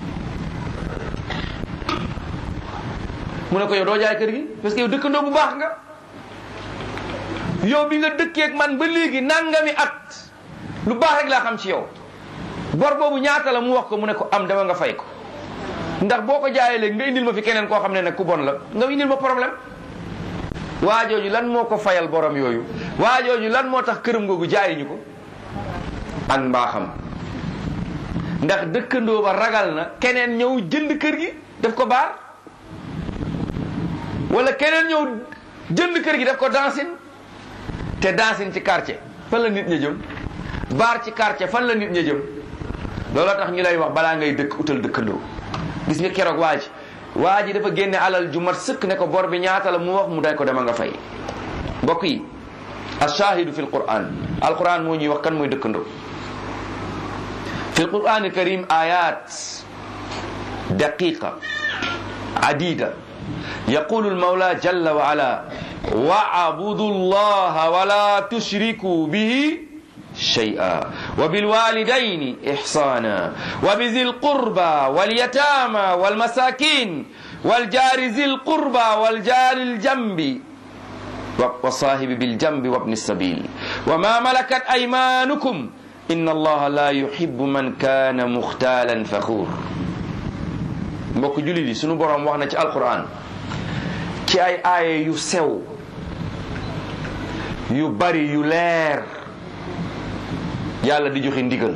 mu ne ko yow doo jaay kër gi parce que yow dëkkandoo bu baax nga yow bi nga dëkkee ak man ba léegi nangami at lu baax rek laa xam ci yow bor boobu ñaata la mu wax ko mu ne ko am dama nga fay ko ndax boo ko jaayee léegi nga indil ma fi keneen koo xam ne nag ku bon la nga indil ma problème waa jooju lan moo ko fayal borom yooyu waa jooju lan moo tax këram googu jaayiñu ko ak mbaaxam ndax dëkkandoo ba ragal na keneen ñëw jënd kër gi def ko baar wala keneen ñëw jënd kër gi def ko dancing te dancing ci quartier fan la nit ña jëm baar ci quartier fan la nit ña jëm looloo tax ñu lay wax balaa ngay dëkk utal dëkkandoo gis nga keroog waa ji waa ji dafa génne alal ju mat sëkk ne ko bor bi ñaata la mu wax mu day ko dema nga fay mbokk yi ashahidu fi alquran alquran moo ñuy wax kan mooy dëkkandoo fi alquran alkarim ayat daqiqa adida yaqulu almawla jalla wa ala wa'budu allaha wa la tushriku bihi شيئا وبالوالدين إحسانا وبذي القربى واليتامى والمساكين والجار ذي القربى والجار الجنب والصاحب بالجنب وابن السبيل وما ملكت أيمانكم إن الله لا يحب من كان مختالا فخور mbokk jullit yi sunu borom wax na ci alquran ci ay aaye yu sew yu bari yu leer yàlla di joxe ndigal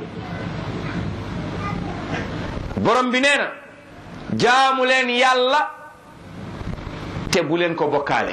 borom bi nee na jaamu leen yàlla te bu leen ko bokkaale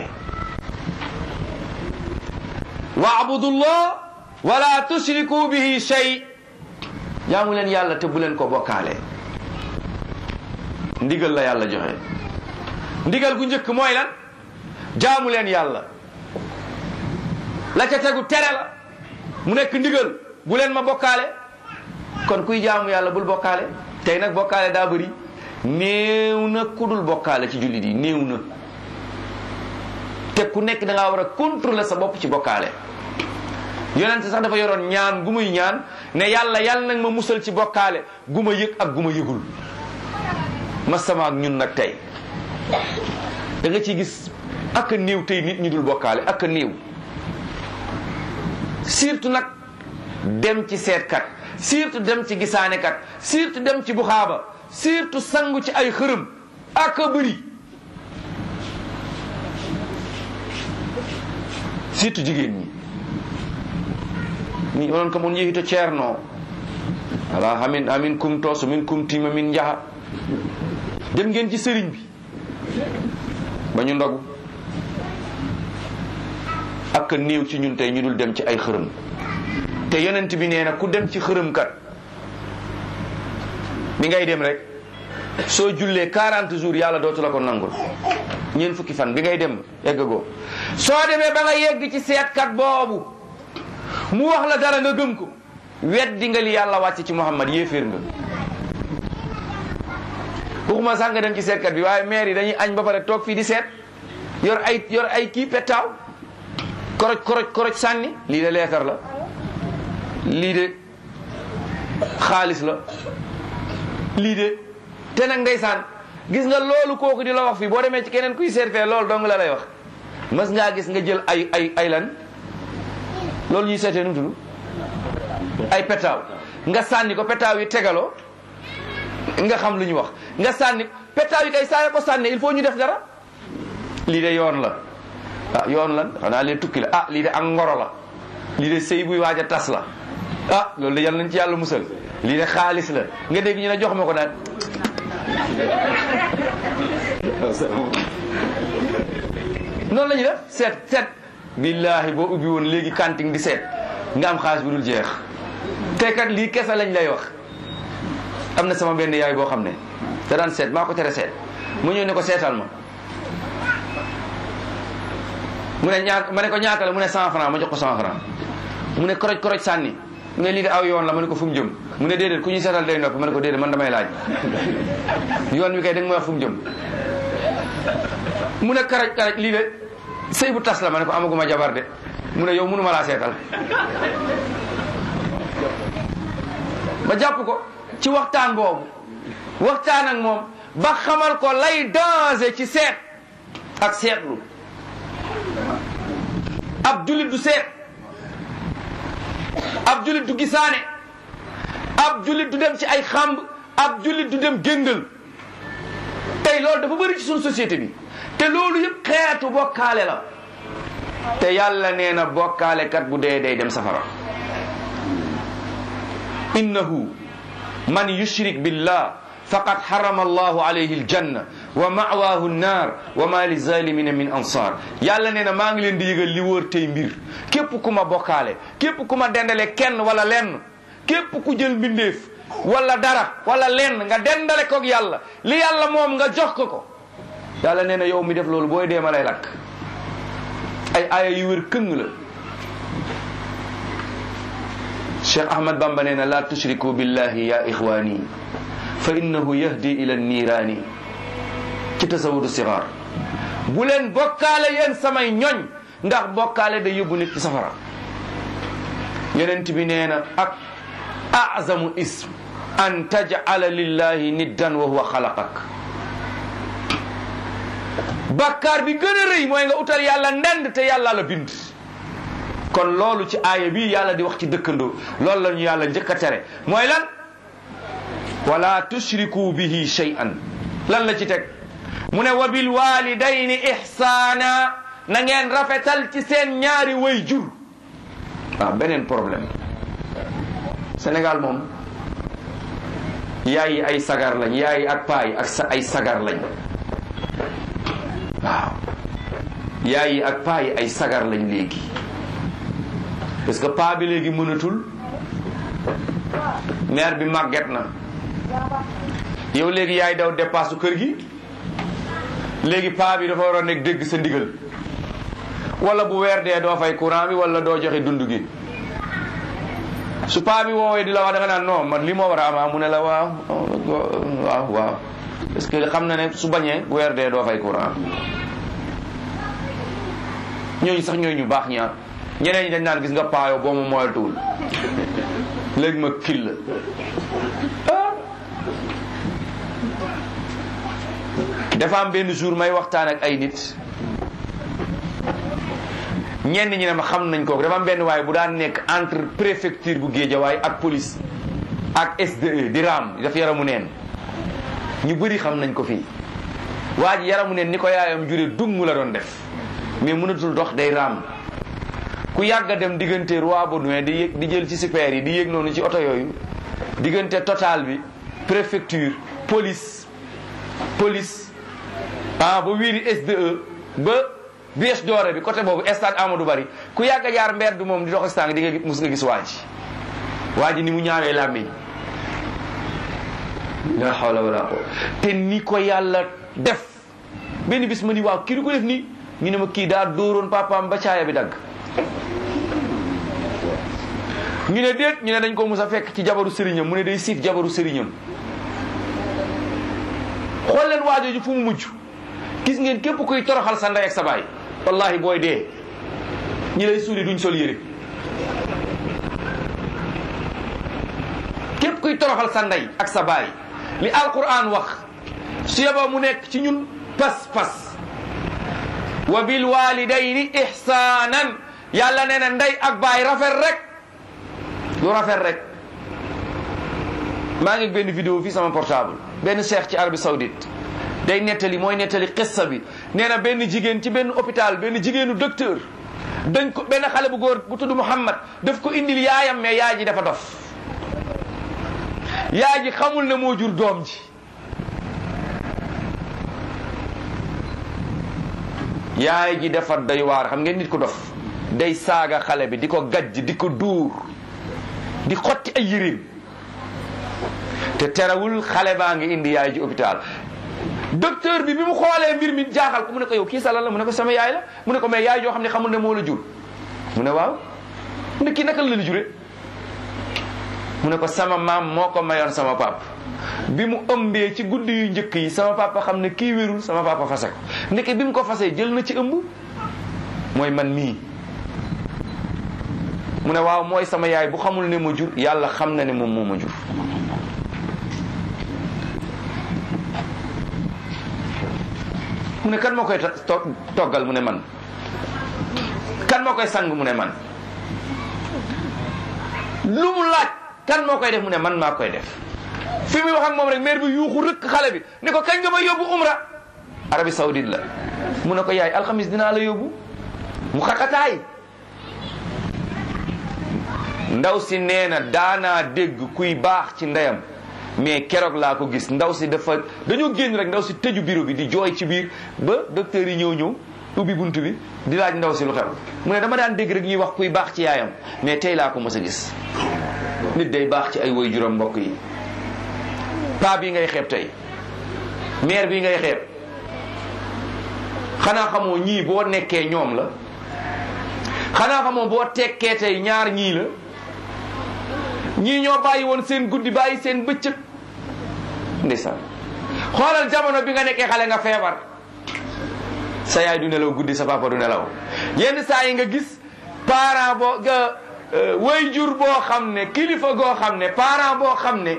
waabudullah wala tushriku bihi shay jaamu leen yàlla te bu leen ko bokkaale ndigal la yàlla joxe ndigal gu njëkk mooy lan jaamu leen yàlla la ca tegu tere la mu nekk ndigal bu leen ma bokkaale kon kuy jaamu yàlla bul bokkaale tey nag bokkaale daa bëri néew na ku dul bokkaale ci jullit yi néew na te ku nekk da ngaa war a contrôler sa bopp ci bokkaale yonent sax dafa yoroon ñaan gu muy ñaan ne yàlla yàlla nag ma musal ci bokkaale gu ma yëg ak gu ma yëgul ma sama ak ñun nag tey da nga ciy gis ak a néew tey nit ñi dul bokkaale ak a néew surtout nag dem ci seetkat surtout dem ci gisaanekat surtout dem ci buxaaba surtout sangu ci ay xërëm ak a bëri surtout jigéen ñi ni onon kam on yehi to ceerno ala hamin amin kumto so min kumtima min jaha dem ngeen ci sëriñ bi ba ñu ndogu ak néew ci ñun tey ñu dul dem ci ay xërëm te yonent bi nee na ku dem ci xërëm kat mi ngay dem rek soo jullee 40 jours yàlla dootu la ko nangul ñeent fukki fan bi ngay dem eggagoo soo demee ba nga yegg ci seetkat boobu mu wax la dara nga gëm ko weddi nga li yàlla wàcc ci Muhammad yéeféer nga waxuma sax nga dem ci seetkat bi waaye maire yi dañuy añ ba pare toog fii di seet yor ay yor ay kii pettaaw koroj koroj koroj sànni lii de leetar la lii de xaalis la lii de te nag ndeysaan gis nga loolu kooku di la wax fii boo demee ci keneen kuy seet fee loolu dong la lay wax mas ngaa gis nga jël ay ay ay lan loolu ñuy seetee nu mu tudd ay petaaw nga sànni ko petaaw yi tegaloo nga xam lu ñu wax nga sànni petaaw yi kay saa ko sànni il faut ñu def dara lii de yoon la ah yoon lan xanaa lee tukki la ah lii de ak ngoro la lii de sëy buy waaj a tas la ah loolu de yàlla nañ ci yàlla musal lii de xaalis la nga dégg ñu ne jox ma ko naan noonu la ñuy def seet seet billaahi boo ubbi woon léegi kanting di seet nga am xaalis bu dul jeex te kat lii kese lañ lay wax am na sama benn yaay boo xam ne da daan seet maa ko tere seet mu ñëw ne ko seetal ma mu ne ñaata ma ne ko ñaata la mu ne cent franc ma jox ko cent franc mu ne koroj koroj sànni mu ne lii de aw yoon la ma ne ko fu mu jëm mu ne déedéet ku ñuy seetal day noppi ma ne ko déedéet man damay laaj yoon wi kay da nga may wax fu mu jëm mu ne karaj karaj lii de sëy bu tas la ma ne ko amaguma jabar de mu ne yow mënuma laa seetal ba jàpp ko ci waxtaan boobu waxtaan ak moom ba xamal ko lay danger ci seet ak seetlu ab julit du seet ab julit du gisaane ab julit du dem ci ay xamb ab julit du dem géndal tey loolu dafa bëri ci suñu société bi te loolu yëpp xeetu bokkaale la te yàlla nee na bokkaale kat bu dee day dem safara innahu man yushrik billah faqad harama allahu alayhi aljanna wa ma'waahu nnaar wa ma li zalimina min ansar yàlla nee na maa ngi leen di yëgal li wóor tey mbir képp ku ma bokkaale képp ku ma dendale kenn wala lenn képp ku jël mbindeef wala dara wala lenn nga dendale koog yàlla li yàlla moom nga jox ko ko yàlla nee na yow mi def loolu booy deema lay lakk ay aaya yu wér këng la Cheikh Ahmad Bamba nee na la tushriku billahi ya ixwani fa innahu yahdi ila niiraani ci tasawudu sixaar bu leen bokkaale yéen samay ñoñ ndax bokkaale da yóbbu nit ci safara yonent bi nee na ak azamu ism an taj'ala lillahi niddan wa huwa xalaqak bakkaar bi gën a rëy mooy nga utal yàlla ndend te yàlla la bind kon loolu ci aaya bi yàlla di wax ci dëkkandoo loolu la ñu yàlla njëkk a tere mooy lan wala tushriku bihi shay'an lan la ci teg mu ne wa bil walidayni ihsaana na ngeen rafetal ci seen ñaari way jur waaw beneen problème Sénégal moom yaay yi ay sagar lañ yaay yi ak paa yi ak sa ay sagar lañ waaw yaay yi ak paa yi ay sagar lañ léegi parce que paa bi léegi mënatul mère bi màgget na yow léegi yaay daw dépasse kër gi léegi paa bi dafa war a nekk dégg sa ndigal wala bu weer dee doo fay courant bi wala doo joxe dund gi su paa bi woowee di la wax da nga naan non man li moo war a am mu ne la waaw waaw waaw parce que xam na ne su bañee bu weer dee doo fay courant ñooñu sax ñooñu ñu baax ñaar ñeneen ñi dañ naan gis nga paayo boo ma moytuwul léegi ma kil la dafa am benn jour may waxtaan ak ay nit ñenn ñi ne ma xam nañ ko dafa am benn waaye bu daan nekk entre préfecture bu Guédiawaye ak police ak SDE di raam daf yaramu neen ñu bëri xam nañ ko fii waa ji yaramu neen ni ko yaayam jure dung la doon def mais mënatul dox day raam ku yàgg a dem diggante roi Baudouin di yëg di jël ci super yi di yéeg noonu ci oto yooyu diggante total bi préfecture police police ah ba wiiri SDE ba bies doore bi côté boobu stade Amadou Bari ku yàgg a jaar mbedd moom di dox stade di nga mus nga gis waa ji waa ji ni mu ñaawee làmmiñ la hawla wala ko te ni ko yàlla def benn bis ma ni waaw kii du ko def nii ñu ne ma kii daa dóoroon papaam ba caaya bi dagg ñu ne déet ñu ne dañ ko mus a fekk ci jabaru sëriñam mu ne day siif jabaru sëriñam xool leen waajooju fu mu mujj gis ngeen képp kuy toroxal sa ndey ak sa baay wallahi booy dee ñi lay suuli duñ sol yére képp kuy toroxal sa ndey ak sa baay li alquran wax su yeba mu nekk ci ñun pas pas wa bil walidayni ihsanan yàlla nee na ndey ak baay rafet rek lu rafet rek maa ngi benn vidéo fii sama portable benn cheikh ci Arabie Saoudite day nettali mooy nettali xissa bi nee na benn jigéen ci benn hôpital benn jigéenu docteur dañ ko benn xale bu góor bu tudd Muhammad daf ko indil yaayam mais yaay ji dafa dof yaay ji xamul ne moo jur doom ji yaay ji dafa doy waar xam ngeen nit ko dof day saaga xale bi di ko gajj di ko duur di xotti ay yëreem te terewul xale baa ngi indi yaay ji hôpital docteur bi bi mu xoolee mbir mi jaaxal ko mu ne ko yow kii sa lan la mu ne ko sama yaay la mu ne ko mais yaay joo xam ne xamul ne moo la jur mu ne waaw mu ne kii naka la la jure mu ne ko sama maam moo ko mayoon sama pap bi mu ëmbee ci guddi yu njëkk yi sama papa xam ne kii wérul sama papa fase ko ndeke bi mu ko fasee jël na ci ëmb mooy man mii mu ne waaw mooy sama yaay bu xamul ne ma jur yàlla xam na ne moom moo ma jur mu ne kan moo koy toggal mu ne man kan moo koy sang mu ne man lu mu laaj kan moo koy def mu ne man maa koy def fi muy wax ak moom rek maire bi yuuxu rëkk xale bi ne ko kañ nga ma yóbbu umra Arabie Saoudite la mu ne ko yaay alxamis dinaa la yóbbu mu xaqataay ndaw si nee na daanaa dégg kuy baax ci ndeyam mais keroog laa ko gis ndaw si dafa dañoo génn rek ndaw si tëju bureau bi di jooy ci biir ba docteur yi ñëw ñëw ubbi bunt bi di laaj ndaw si lu xew mu ne dama daan dégg rek ñuy wax kuy baax ci yaayam mais tey laa ko mës a gis nit day baax ci ay woy juróom mbokk yi paa bii ngay xeeb tey mère bii ngay xeeb xanaa xamoo ñii boo nekkee ñoom la xanaa xamoo boo tekkee tey ñaar ñii la ñii ñoo bàyyi woon seen guddi bàyyi seen bëccëg ndeysaan xoolal jamono bi nga nekkee xale nga feebar sa yaay du nelaw guddi sa papa du nelaw yenn saa yi nga gis parent boo nga way jur boo xam ne kilifa goo xam ne parent boo xam ne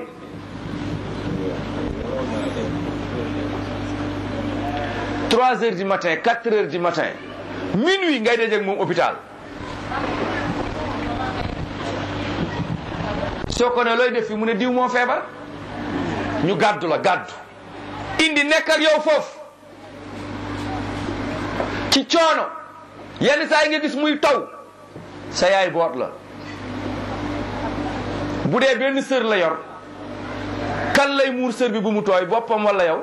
trois heures du matin quatre heures du matin minuit ngay dajeeg moom hôpital soo ko ne looy def fi mu ne diw moo feebar ñu gàddu la gàddu indi nekk ak yow foofu ci coono yenn saa yi nga gis muy taw sa yaay boot la bu dee benn sër la yor kan lay muur sër bi bu mu tooy boppam wala yow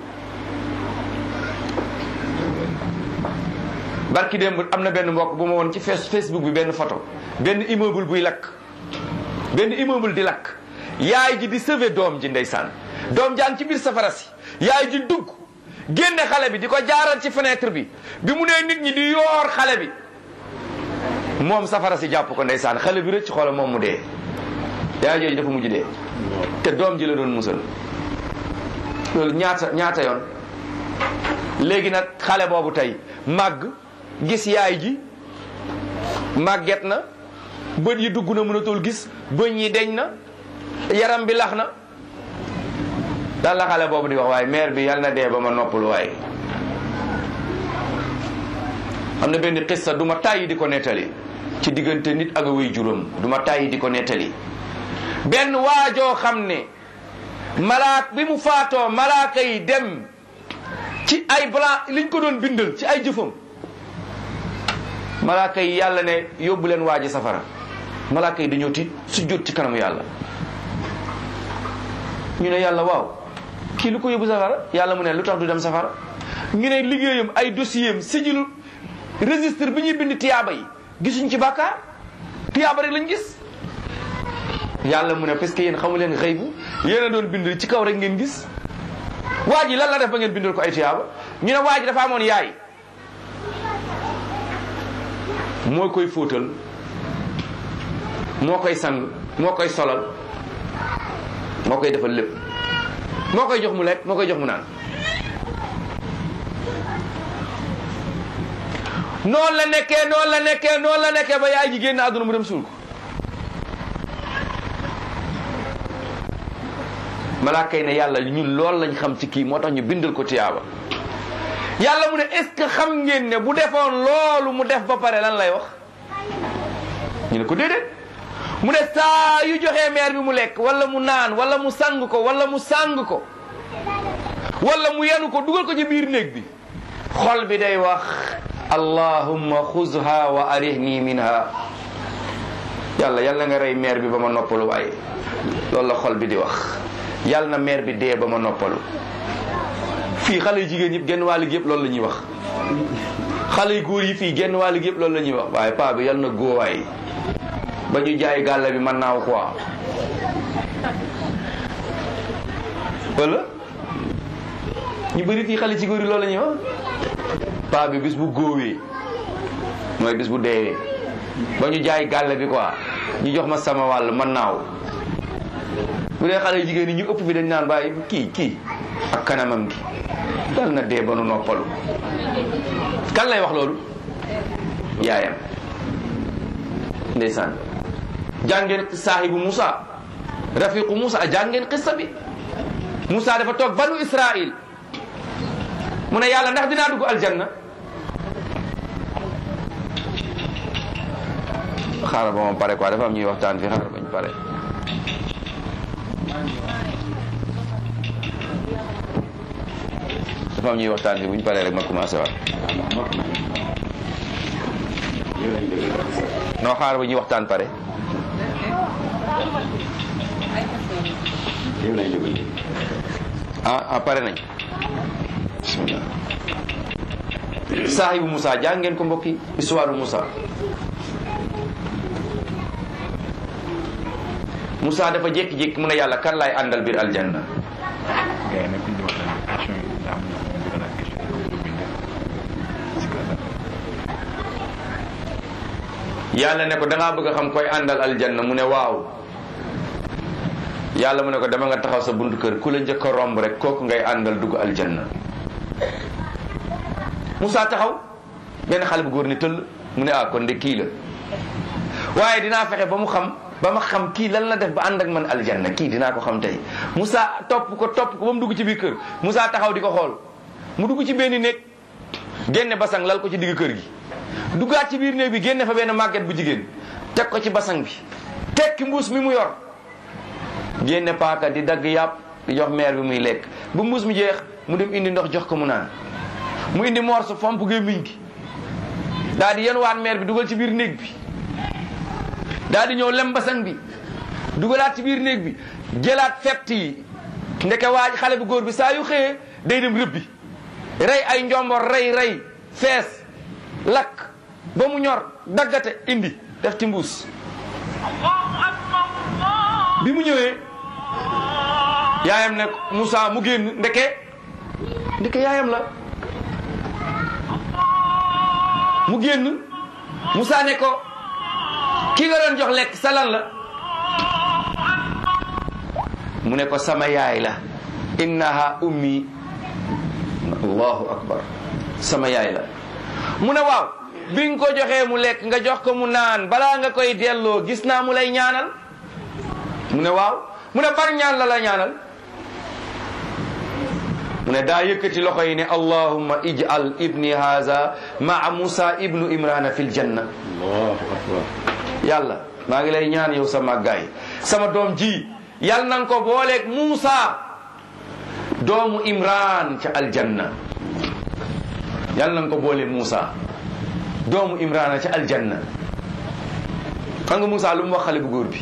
barki démb am na benn mbokk bu ma woon ci Facebook bi benn photo benn immeuble buy lakk benn immeuble di lakk yaay ji di sauver doom ji ndeysaan doom jaan ci biir safara si yaay ji dugg génne xale bi di ko jaaral ci fenêtre bi bi mu nee nit ñi di yoor xale bi moom safara si jàpp ko ndeysaan xale bi rëcc xoola moom mu dee yaay jooju dafa mujj dee te doom ji la doon musal loolu ñaata ñaata yoon léegi nag xale boobu tey màgg gis yaay ji màgget na bët yi dugg na mënatul gis bëñ yi deñ na yaram bi lax na dan la xale boobu di wax waaye mère bi yal na dee ba ma noppalu waaye am na benn xissa du ma tàyyi di ko nettali ci diggante nit ak way juróom du ma tàyyi di ko nettali benn waajoo xam ne malaak bi mu faatoo malaaka yi dem ci ay blanc liñ ko doon bindal ci ay jëfam malaaka yi yàlla ne yóbbu leen waaji safara malaaka yi dañoo tiit su jot ci kanamu yàlla ñu ne yàlla waaw kii lu ko yóbbu safara yàlla mu ne lu tax du dem safara ñu ne liggéeyam ay dossier am sijilu registre bi ñuy bind tiyaaba yi gisuñ ci bàkkaar tiyaaba rek lañ gis yàlla mu ne parce que yéen xamu leen xëy bu yéen a doon bind ci kaw rek ngeen gis waa ji lan la def ba ngeen bindal ko ay tiyaaba ñu ne waa ji dafa amoon yaay moo koy fóotal moo koy sang moo koy solal moo koy defal lépp moo koy jox mu lekk moo koy jox mu naan noonu la nekkee noonu la nekkee noonu la nekkee ba yaay ji génn àdduna mu dem suul ko malaaka yi ne yàlla ñun loolu lañ xam ci kii moo tax ñu bindal ko tiyaaba yàlla mu ne est-ce que xam ngeen ne bu defoon loolu mu def ba pare lan lay wax ñu ne ko déedéet mu ne saa yu joxee meer bi mu lekk wala mu naan wala mu sang ko wala mu sang ko wala mu yenu ko dugal ko ci biir néeg bi xol bi day wax allahumma xuzha wa arihni minha yàlla yàlla nga rey meer bi ba ma noppalu waaye loolu la xol bi di wax yàlla na meer bi dee ba ma noppalu fii xale yu jigéen yëpp genn wàll gi yëpp loolu la ñuy wax xale yu góor yi fii genn wàll gi yëpp loolu la ñuy wax waaye paa bi yàlla na góowaay ba ñu jaay gàlla bi man naaw quoi wala ñu bëri fii xale ci góor yi loolu la ñuy wax paa bi bis bu góowee mooy bis bu deewee ba ñu jaay gàll bi quoi ñu jox ma sama wàll man naaw bu dee xale jigéen ñi ñu ëpp fi dañ naan bàyyi kii kii ak kanamam gi dal na dee ba nu noppalu kan lay wax loolu yaayam ndeysaan jàngeen saahibu Moussa rafiqu Moussa jàngeen qissa bi Moussa dafa toog banu Israil mu ne yàlla ndax dinaa dugg aljanna xaaral ba moom pare quoi dafa am ñuy waxtaan fi xaaral bañ pare dafa am ñuy waxtaan fi buñ paree rek ma commencé waat non xaaral ba ñuy waxtaan pare ah ah pare nañ bismillah saahibu Moussa jàng ngeen ko mbokki histoire Moussa Moussa dafa jékki-jékki mu ne yàlla kan laay àndal biir aljanna yàlla ne ko da ngaa bëgg a xam koy àndal aljanna mu ne waaw yàlla mu ne ko dama nga taxaw sa buntu kër ku la njëkk a romb rek kooku ngay àndal dugg aljanna Moussa taxaw benn xale bu góor ni tëll mu ne ah kon de kii la waaye dinaa fexe ba mu xam ba ma xam kii lan la def ba ànd ak man aljanna kii dinaa ko xam tey Moussa topp ko topp ko ba mu dugg ci biir kër Moussa taxaw di ko xool mu dugg ci benn néeg génne basang lal ko ci digg kër gi duggaat ci biir néeg bi génne fa benn màgget bu jigéen teg ko ci basang bi tekki mbuus mi mu yor génne paaka di dagg yàpp di jox meer bi muy lekk bu mbuus mi jeex mu dem indi ndox jox ko mu naan mu indi morso fomp gémmiñ gi daal di yenuwaat meer bi dugal ci biir néeg bi daal di ñëw lem basang bi dugalaat ci biir néeg bi jëlaat fett yi ndeke waaj xale bu góor bi saa yu xëyee day dem rëbbi rey ay njombor rey rey fees lakk ba mu ñor daggate indi def ci mbuus bi mu ñëwee yaayam ne Moussa mu génn ndeke ndeke yaayam la mu génn Moussa ne ko ki nga doon jox lekk sa lan la mu ne ko sama yaay la innaha ummi allahu akbar sama yaay la mu ne waaw bi nga ko joxee mu lekk nga jox ko mu naan balaa nga koy delloo gis naa mu lay ñaanal mu ne waaw mu ne bar ñaan la la ñaanal mu ne daa yëkkati loxo yi ne allahumma ij'al ibni haza maa musa ibnu imrana fil janna allahu akbar yàlla maa ngi lay ñaan yow sa màggaay sama doom ji yal na nga ko booleeg Muusa doomu Imran ca aljanna yal na nga ko booleeg Muusa doomu Imran ca aljanna xam nga Muusa lu mu wax xale bu góor bi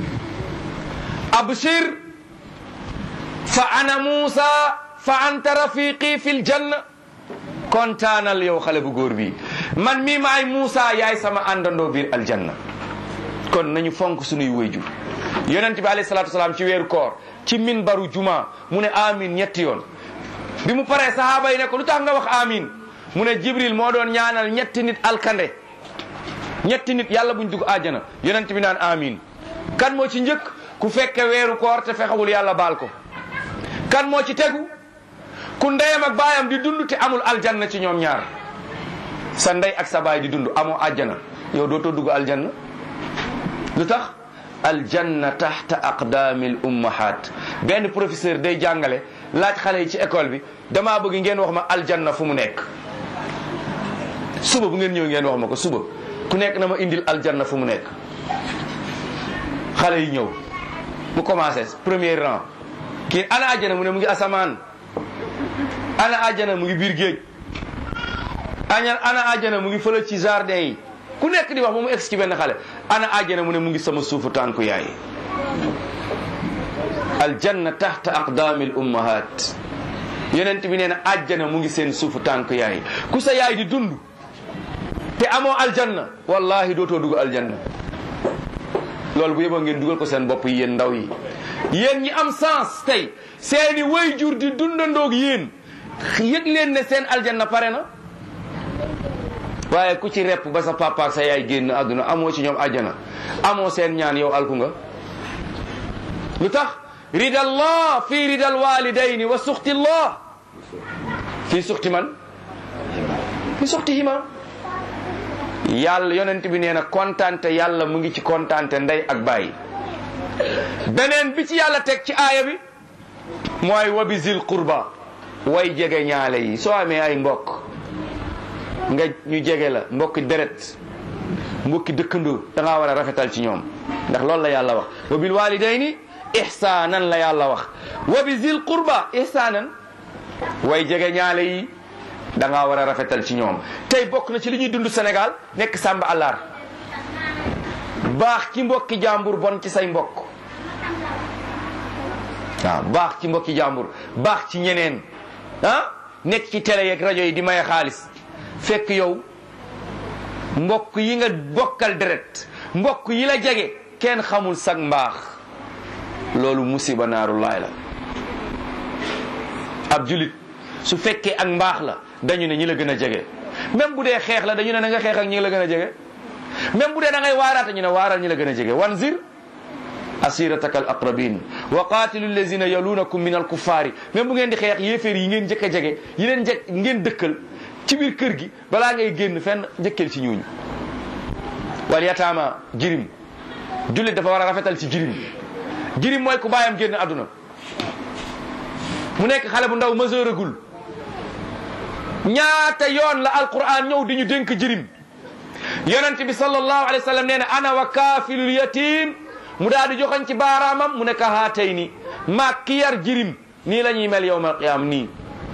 abshir fa ana Muusa fa anta rafiqi fil janna kontaanal yow xale bu góor bi man mii maay Muusa yaay sama àndandoo biir aljanna kon nañu fonk sunuy wayjur yonent bi alayhi salaatu wasalaam ci weeru koor ci minbaru juma mu ne amin ñetti yoon bi mu paree sahaaba yi ne ko lu tax nga wax amin mu ne jibril moo doon ñaanal ñetti nit alkande ñetti nit yàlla buñ dugg àjjana yonent bi naan amin kan moo ci njëkk ku fekke weeru koor te fexewul yàlla baal ko kan moo ci tegu ku ndeyam ak baayam di dund te amul aljanna ci ñoom ñaar sa ndey ak sa baay di dund amoo àjjana yow dootoo dugg aljanna lu tax aljanna taxta aqdaamil ummahat benn professeur day jàngale laaj xale yi ci école bi damaa bëgg ngeen wax ma aljanna fu mu nekk suba bu ngeen ñëw ngeen wax ma ko suba ku nekk na ma indil aljanna fu mu nekk xale yi ñëw bu commencé premier rang kii ana àjjana mu ne mu ngi asamaan ana àjjana mu ngi biir géej ana ana àjjana mu ngi fële ci jardin yi ku nekk di wax ba mu egg ci benn xale ana àjjana mu ne mu ngi sama suufu tànku yaay aljanna taxta aqdaamil ummahat yonent bi nee na àjjana mu ngi seen suufu tànku yaay ku sa yaay di dund te amoo aljanna wallahi dootoo dugg aljanna loolu bu yeboo ngeen dugal ko seen bopp yi yéen ndaw yi yéen ñi am sens tey seeni way jur di dundandoog yéen yëg leen ne seen aljanna pare na waaye ku ci repp ba sa papa ak sa yaay génn àdduna amoo ci ñoom àjjana amoo seen ñaan yow alku nga lu tax ridallah fi ridal walidayni wa suxtillah fii suxti man fi suxtihima yàlla yonent bi nee na kontante yàlla mu ngi ci kontante ndey ak baay beneen bi ci yàlla teg ci aaya bi mooy wabizil qurba way jege ñaale yi soo amee ay mbokk nga ñu jege la mbokki deret mbokki dëkkandoo da ngaa war a rafetal ci ñoom ndax loolu la yàlla wax wa bil walidayni ihsaanan la yàlla wax wa bi zil qurba ihsaanan way jege ñaale yi da ngaa war a rafetal ci ñoom tey bokk na ci li ñuy dund Sénégal nekk sàmba àllar baax ci mbokki jàmbur bon ci say mbokk waaw baax ci mbokki jàmbur baax ci ñeneen ah nekk ci télé yeeg rajo yi di maye xaalis fekk yow mbokk yi nga bokkal deret mbokk yi la jege kenn xamul sag mbaax loolu musiba naaru laay la ab julit su fekkee ak mbaax la dañu ne ñi la gën a jege même bu dee xeex la dañu ne na nga xeex ak ñi la gën a jege même bu dee da ngay waaraata ñu ne waaral ñi la gën a jege wanzir asirataka al aqrabin wa qatilu allazina yalunakum min al kuffari même bu ngeen di xeex yéeféer yi ngeen njëkk a jege yi leen njëkk ngeen dëkkal ci biir kër gi balaa ngay génn fenn njëkkeel ci ñooñu wal yataama jirim jullit dafa war a rafetal ci jirim jirim mooy ku bàyyam génn àdduna mu nekk xale bu ndaw majeuragul ñaata yoon la alquran ñëw di ñu dénk jirim yonent bi sallallahu alayhi wa sallam nee na ana wa kaafilul yatim mu daal di joxoñ ci baaraamam mu ne ka haatay ni maag ki yar jirim nii la ñuy mel yowmal qiyaam nii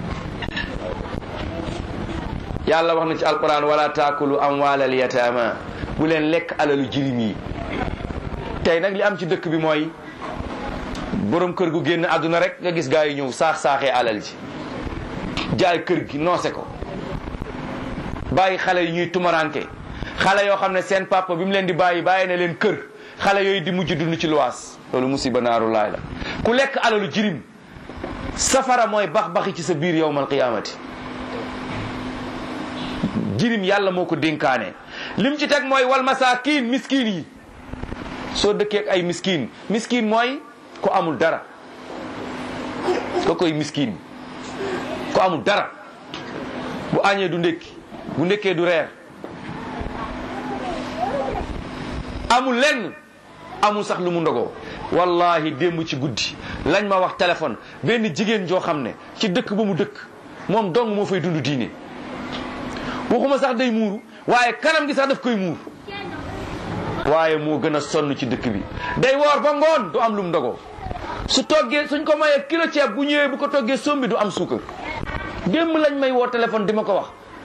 yàlla wax na ci alquran wala taakulu amwaalal yataama bu leen lekk alalu jirim yi tey nag li am ci dëkk bi mooy borom kër gu génn àdduna rek nga gis gaa yi ñëw saax saaxee alal ji jaay kër gi noose ko bàyyi xale yi ñuy tumaranke xale yoo xam ne seen papa bi mu leen di bàyyi bàyyi na leen kër xale yooyu di mujj dund ci luwaas loolu musiba naaru laay la ku lekk alalu jirim safara mooy bax baxi ci sa biir yowmal qiyaamati jirim yàlla moo ko dénkaane lim ci teg mooy wal masaakin miskin yi soo dëkkee ak ay miskin miskin mooy ko amul dara ko koy miskin ko amul dara bu añee du ndékki bu ndékkee du reer amul lenn amul sax lu mu ndogoo wallahi démb ci guddi lañ ma wax téléphone benn jigéen joo xam ne ci dëkk ba mu dëkk moom dong moo fay dund diine waxuma sax day muuru waaye kanam gi sax daf koy muur waaye moo gën a sonn ci dëkk bi day woor ba ngoon du am lu mu ndogoo su toggee suñ ko mayee kilo ceeb bu ñëwee bu ko toggee sombi du am suukar démb lañ may woo téléphone di ma ko wax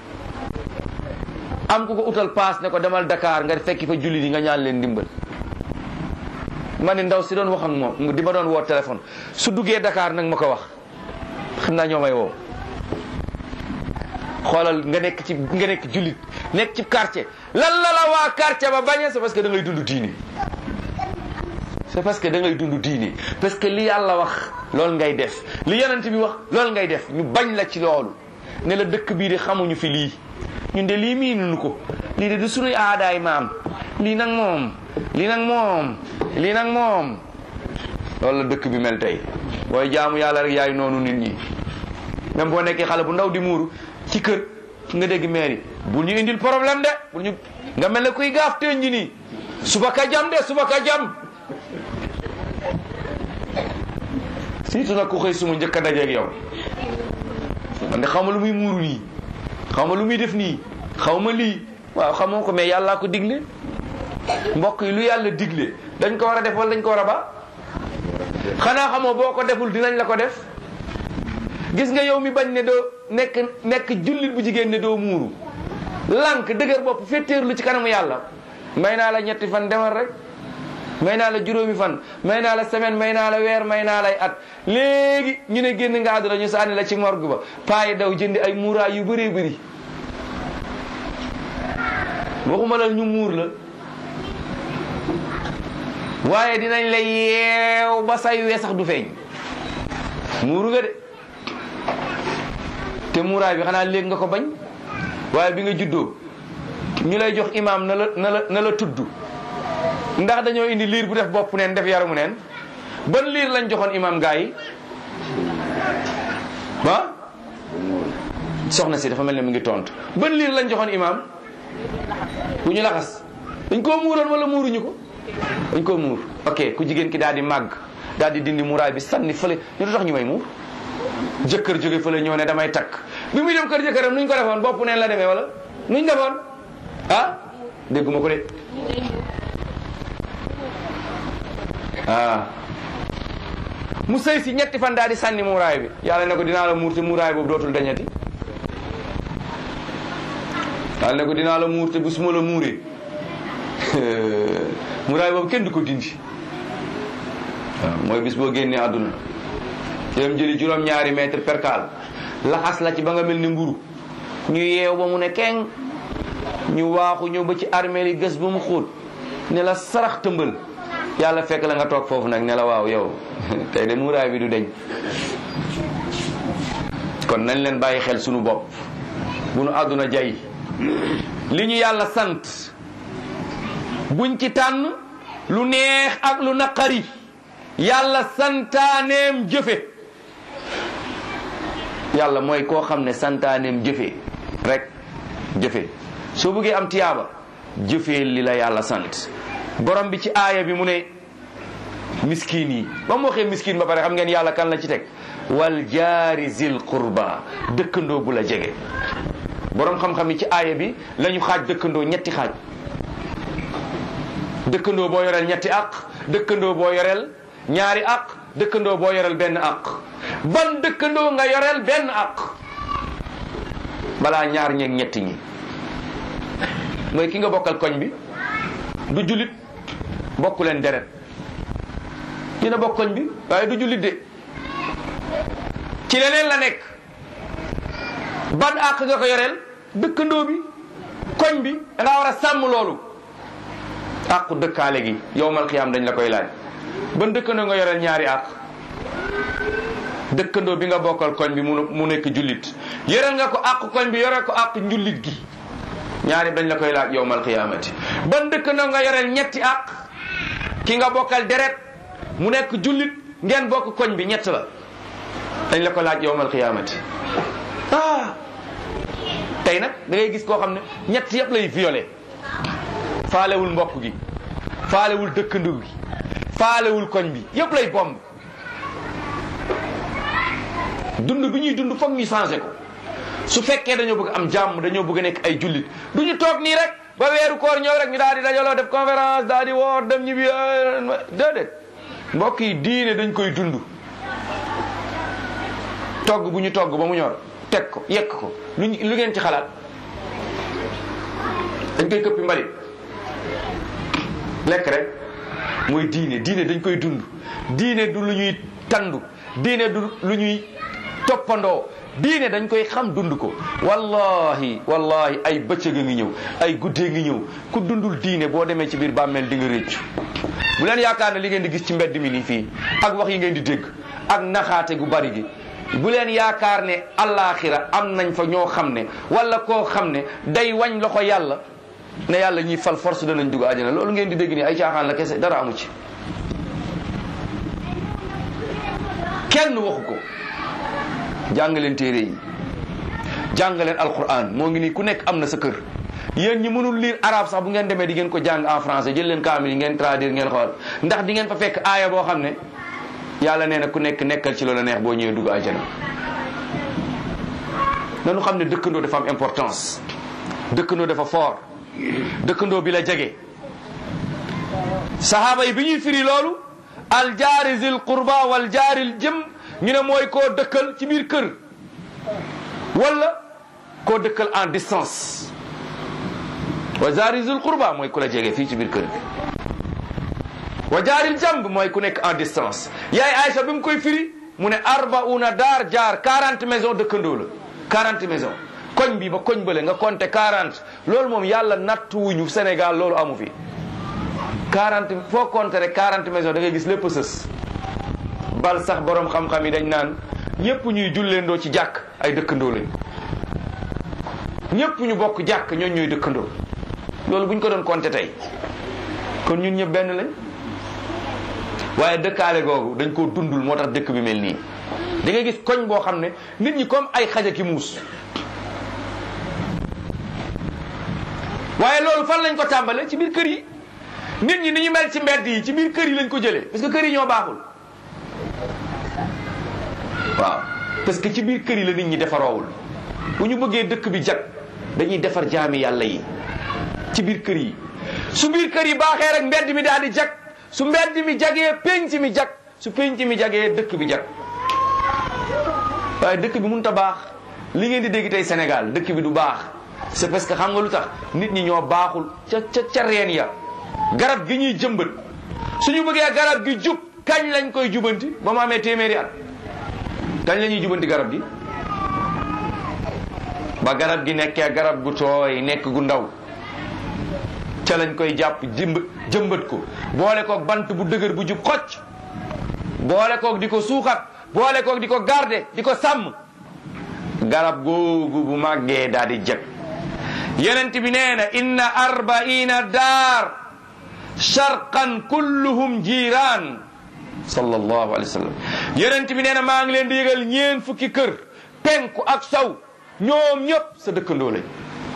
am ku ko utal paas ne ko demal Dakar nga fekki fa julli di nga ñaan leen ndimbal ma ne ndaw si doon wax ak moom di ma doon woo téléphone su duggee Dakar nag ma ko wax xam naa ñoo may woo xoolal nga nekk ci nga nekk jullit nekk ci quartier lan la la waa quartier ba bañee c'est parce que da ngay dund diini c'est parce que da ngay dund diini parce que li yàlla wax loolu ngay def li yonent bi wax loolu ngay def ñu bañ la ci loolu ne la dëkk bii de xamuñu fi lii ñun de lii miinuñu ko lii de du sunuy aadaay maam lii nag moom lii nag moom lii nag moom loolu la dëkk bi mel tey booy jaamu yàlla rek yaay noonu nit ñi même boo nekkee xale bu ndaw di muuru ci kër nga dégg mairie bul ñu indil problème de bul ñu nga mel ne kuy gaaf teen ñi nii suba ka jam de suba ka jam surtout nag ku xëy suma njëkk a dajeeg yow man de xaw ma lu muy muuru nii xaw ma lu muy def nii xaw ma lii waaw xamoo ko mais yàllaa ko digle mbokk yi lu yàlla digle dañ ko war a def wala dañ ko war a ba xanaa xamoo boo ko deful dinañ la ko def gis nga yow mi bañ ne doo nekk nekk jullit bu jigéen ne doo muuru lànk dëgër bopp féttéerlu ci kanamu yàlla may naa la ñetti fan demal rek may naa la juróomi fan may naa la semaine may naa la weer may naa lay at léegi ñu ne génn nga àdduna ñu sànni la ci morgue ba payi daw jëndi ay muuraay yu bëree bëri waxuma la ñu muur la waaye dinañ la yeew ba say wee sax du feeñ muuru nga de te muuraay bi xanaa léegi nga ko bañ waaye bi nga juddoo ñu lay jox imaam na la na la na la tudd ndax dañoo indi liir bu def bopp neen def yaramu neen ban liir lañ joxoon imaam gaa yi ah soxna si dafa mel ne mu ngi tontu ban liir lañ joxoon imaam bu ñu laxas dañ koo muuroon wala muuruñu ko dañ koo muur ok ku jigéen ki daal di màgg daal di dindi muuraay bi sànni fële ñu tax ñu may muur jëkkër jóge fële ñëw ne damay takk bi muy dem kër jëkkëram nuñ ko defoon bopp neen la demee wala nuñ defoon ah dégguma ko de ah mu sëy si ñetti fan daal di sànni muuraay bi yàlla ne ko dinaa la muur te muuraay boobu dootul dañati yàlla ne ko dinaa la muur te bu suma la muuree muuraay boobu kenn du ko dindi waaw mooy bis boo génnee àdduna dem jëli juróom-ñaari mètre percal laxas la ci ba nga mel ni mburu ñu yeew ba mu ne keng ñu waaxu ñëw ba ci armée li gës ba mu xóot ne la sarax tëmbal yàlla fekk la nga toog foofu nag ne la waaw yow tey de muuraay bi du deñ kon nañ leen bàyyi xel sunu bopp bu nu àdduna jay li ñu yàlla sant buñ ci tànn lu neex ak lu naqari yàlla santaaneem jëfe yàlla mooy koo xam ne santaaneem jëfe rek jëfe soo bëggee am tiyaaba jëfee li la yàlla sant borom bi ci aaya bi mu ne miskin yi ba mu waxee miskin ba pare xam ngeen yàlla kan la ci teg wal jaari zil qurba dëkkandoo bu la jege borom xam-xam yi ci aaya bi la ñu xaaj dëkkandoo ñetti xaaj dëkkandoo boo yoreel ñetti aq dëkkandoo boo yoreel ñaari aq dëkkandoo boo yoreel benn aq ban dëkkandoo nga yoreel benn aq balaa ñaar ñeeg ñetti ñi mooy ki nga bokkal koñ bi du julit bokku leen deret dina bokk koñ bi waaye du julit de ci leneen la nekk ban àq nga ko yoreel dëkkandoo bi koñ bi da ngaa war a sàmm loolu àqu dëkkaale gi yowmal xiyaam dañ la koy laaj ban dëkkandoo nga yoreel ñaari àq dëkkandoo bi nga bokkal koñ bi mu mu nekk jullit yoreel nga ko àq koñ bi yore ko àq njullit gi ñaari dañ la koy laaj yowmal qiyaamati ban dëkkandoo nga yoreel ñetti àq ki nga bokkal deret mu nekk jullit ngeen bokk koñ bi ñett la dañ la ko laaj yowmal qiyaamati ah tey nag da ngay gis koo xam ne ñett yëpp lay violé faalewul mbokk gi faalewul dëkkandoo gi faalewul koñ bi yëpp lay bomb dund bi ñuy dund foog ñu changé ko su fekkee dañoo bëgg am jàmm dañoo bëgg a nekk ay jullit du ñu toog nii rek ba weeru koor ñëw rek ñu daal di dajaloo def conférence daal di woor dem ñibbi déedéet mbokk yi diine dañ koy dund togg bu ñu togg ba mu ñor teg ko yekk ko lu lu ngeen ci xalaat dañ koy këppi mbalit lekk rek mooy diine diine dañ koy dund diine du lu ñuy tandu diine du lu ñuy toppandoo diine dañ koy xam dund ko wallahi wallahi ay bëccëg a ngi ñëw ay guddee ngi ñëw ku dundul diine boo demee ci biir bàmmeel di nga réccu bu leen yaakaar ne li ngeen di gis ci mbedd mi nii fii ak wax yi ngeen di dégg ak naxaate gu bari gi bu leen yaakaar ne allaaxira am nañ fa ñoo xam ne wala koo xam ne day wañ loxo yàlla ne yàlla ñuy fal force danañ dugg àjjana loolu ngeen di dégg nii ay caaxaan la kese dara amu ci kenn waxu ko jàng leen téere yi jàng leen alquran moo ngi nii ku nekk am na sa kër yéen ñi mënul lire arabe sax bu ngeen demee di ngeen ko jàng en français jël leen kaamil yi ngeen traduire ngeen xool ndax di ngeen fa fekk aaya boo xam ne yàlla nee na ku nekk nekkal ci loola neex boo ñëwee dugg àjjana nanu xam ne dëkkandoo dafa am importance dëkkandoo dafa fort dëkkandoo bi la jege sahaaba yi bi ñuy firi loolu al jaari zil qurba wal jaaril jëm ñu ne mooy koo dëkkal ci biir kër wala koo dëkkal en distance wa jaari zil qurba mooy ku la jege fii ci biir kër bi wa jaaril jamb mooy ku nekk en distance yaay Aïcha bi mu koy firi mu ne arbauna daar jaar 40 maison dëkkandoo la 40 maison koñ bi ba koñ bële nga compter 40 loolu moom yàlla nattuwuñu Sénégal loolu amu fi 40 foo compter rek 40 maison da ngay gis lépp sës bal sax borom xam-xam yi dañ naan ñëpp ñuy julleendoo ci jàkk ay dëkkandoo lañ ñëpp ñu bokk jàkk ñooñ ñooy dëkkandoo loolu bu ñu ko doon compter tey kon ñun ñëpp benn lañ waaye dëkkaale googu dañ koo dundul moo tax dëkk bi mel nii da ngay gis koñ boo xam ne nit ñi comme ay xaja ki muus waaye loolu fan lañ ko tàmbale ci biir kër yi nit ñi ni ñu mel ci mbedd yi ci biir kër yi lañ ko jëlee parce que kër yi ñoo baaxul waaw parce que ci biir kër yi la nit ñi defaroowul bu ñu bëggee dëkk bi jag dañuy defar jaami yàlla yi ci biir kër yi su biir kër yi baaxee rek mbedd mi daal di jag su mbedd mi jagee penc mi jag su penc mi jagee dëkk bi jag waaye dëkk bi mënut a baax li ngeen di dégg tey Sénégal dëkk bi du baax c'est parce que xam nga lu tax nit ñi ñoo baaxul ca ca ca reen ya garab gi ñuy jëmbat suñu bëggee garab gi jub kañ lañ koy jubanti ba mu amee téeméeri at kañ la ñuy jubanti garab gi ba garab gi nekkee garab gu tooy nekk gu ndaw ca lañ koy jàpp jëmb jëmbat ko boole koog bant bu dëgër bu jub xocc boole koog di ko suuxat boole koog di ko garder di ko sàmm garab googu bu màggee daal di jag yonent bi nee na inna arbaina daar sharqan kulluhum jiiraan sallallahu alayhi wa sallam yonent bi nee na maa ngi leen di yëgal ñeen fukki kër penku ak saw ñoom ñëpp sa dëkkandoo lañ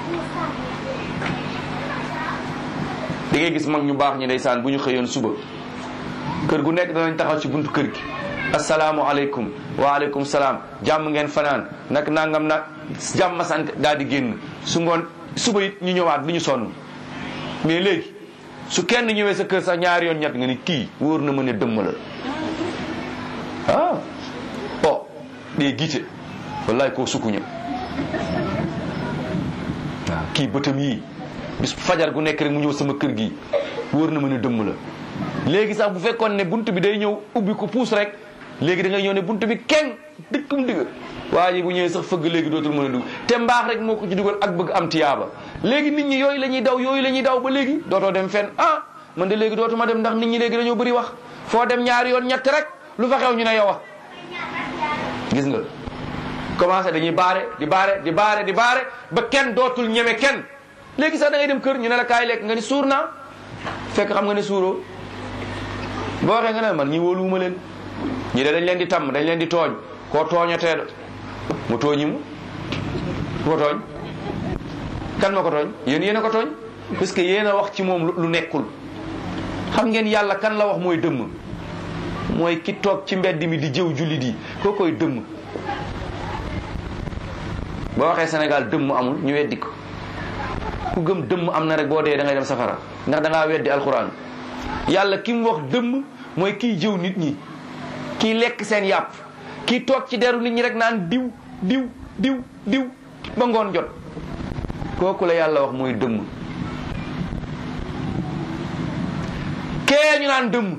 di ngay gis mag ñu baax ñi ndeysaan bu ñu xëyoon suba kër gu nekk danañ taxaw ci buntu kër gi asalaamualeykum waaleykum salaam jàmm ngeen fanaan nag nangam nag jàmm sant daal di génn su ngoon suba it ñu ñëwaat du ñu sonn mais léegi su kenn ñëwee sa kër sax ñaari yoon ñett nga ni kii wóor na ma ne dëmm la ah oh dee giite wallaay koo sukkuña waaw kii bëtam yii bis fajar gu nekk rek mu ñëw sama kër gi wóor na ma ne dëmm la léegi sax bu fekkoon ne bunt bi day ñëw ubbi ko puus rek léegi da ngay ñëw ne bunt bi kenn dëkkum digg waa ji bu ñëwee sax fëgg léegi dootul mën a dugg te mbaax rek moo ko ci dugal ak bëgg am tiyaaba léegi nit ñi yooyu la ñuy daw yooyu la ñuy daw ba léegi dootoo dem fenn ah man de léegi dootuma dem ndax nit ñi léegi dañoo bëri wax foo dem ñaari yoon ñett rek lu fa xew ñu ne yow gis nga commencé dañuy baare di baare di baare di baare ba kenn dootul ñeme kenn léegi sax da ngay dem kër ñu ne la kaay lekk nga ni suur naa fekk xam nga ne suuroo boo waxee nga ne man ñi wóoluwuma leen ñi de dañ leen di tàmm dañ leen di tooñ koo tooñatee da mu tooñi mu ku ko tooñ kan ma ko tooñ yéen yéen a ko tooñ parce que yéen a wax ci moom lu nekkul xam ngeen yàlla kan la wax mooy dëmm mooy ki toog ci mbedd mi di jëw jullit yi koo koy dëmm boo waxee Sénégal dëmm amul ñu weddi ko ku gëm dëmm am na rek boo dee da ngay dem safara ndax da ngaa weddi alxuraan yàlla ki mu wax dëmm mooy kiy jëw nit ñi kiy lekk seen yàpp kiy toog ci deru nit ñi rek naan diw diw diw diw ba ngoon jot kooku la yàlla wax mooy dëmm kee ñu naan dëmm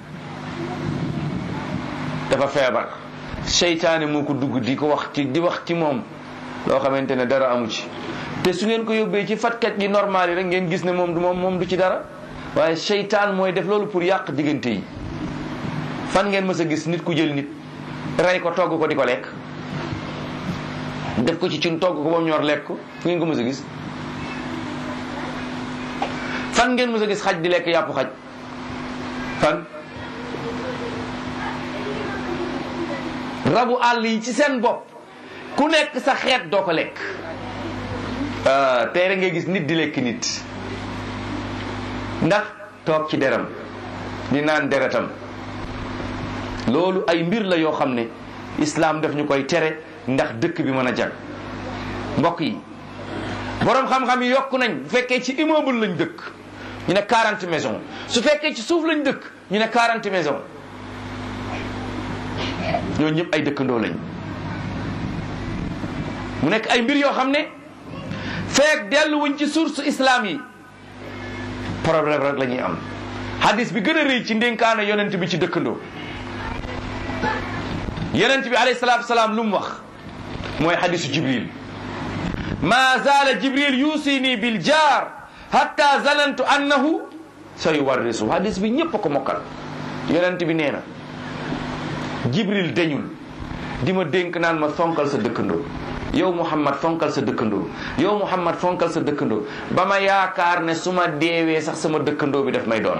dafa feebar seytaane moo ko dugg di ko wax ci di wax ci moom loo xamante ne dara amu ci te su ngeen ko yóbbee ci fatkat yi normal yi rek ngeen gis ne moom du moom moom du ci dara waaye seytaan mooy def loolu pour yàq diggante yi fan ngeen mës a gis nit ku jël nit rey ko togg ko di ko lekk def ko ci cin togg ko ba mu ñor lekk ko fu ngeen ko mës a gis fan ngeen mës a gis xaj di lekk yàpp xaj fan rabu àll yi ci seen bopp ku nekk sa xeet doo ko lekk tey rek ngay gis nit di lekk nit ndax toog ci deram di naan deretam loolu ay mbir la yoo xam ne islaam daf ñu koy tere ndax dëkk bi mën a jag mbokk yi boroom xam-xam yi yokku nañ bu fekkee ci immeuble lañ dëkk ñu ne 40 maison su fekkee ci suuf lañ dëkk ñu ne 40 maison ñooñu ñëpp ay dëkkandoo lañ mu nekk ay mbir yoo xam ne feek delluwuñ ci source islam yi problème rek la ñuy am hadis bi gën a rëy ci ndénkaana yonent bi ci dëkkandoo yonent bi alayhi salaatu salaam lu mu wax mooy hadisu jibril ma zaala jibril yusini bil jaar hatta zanantu annahu sa yuwarrisu hadis bi ñëpp a ko mokkal yonent bi nee na jibril dañul di ma dénk naan ma fonkal sa dëkkandoo yow muhammad fonkal sa dëkkandoo yow muhammad fonkal sa dëkkandoo ba ma yaakaar ne su ma deewee sax sama dëkkandoo bi daf may doon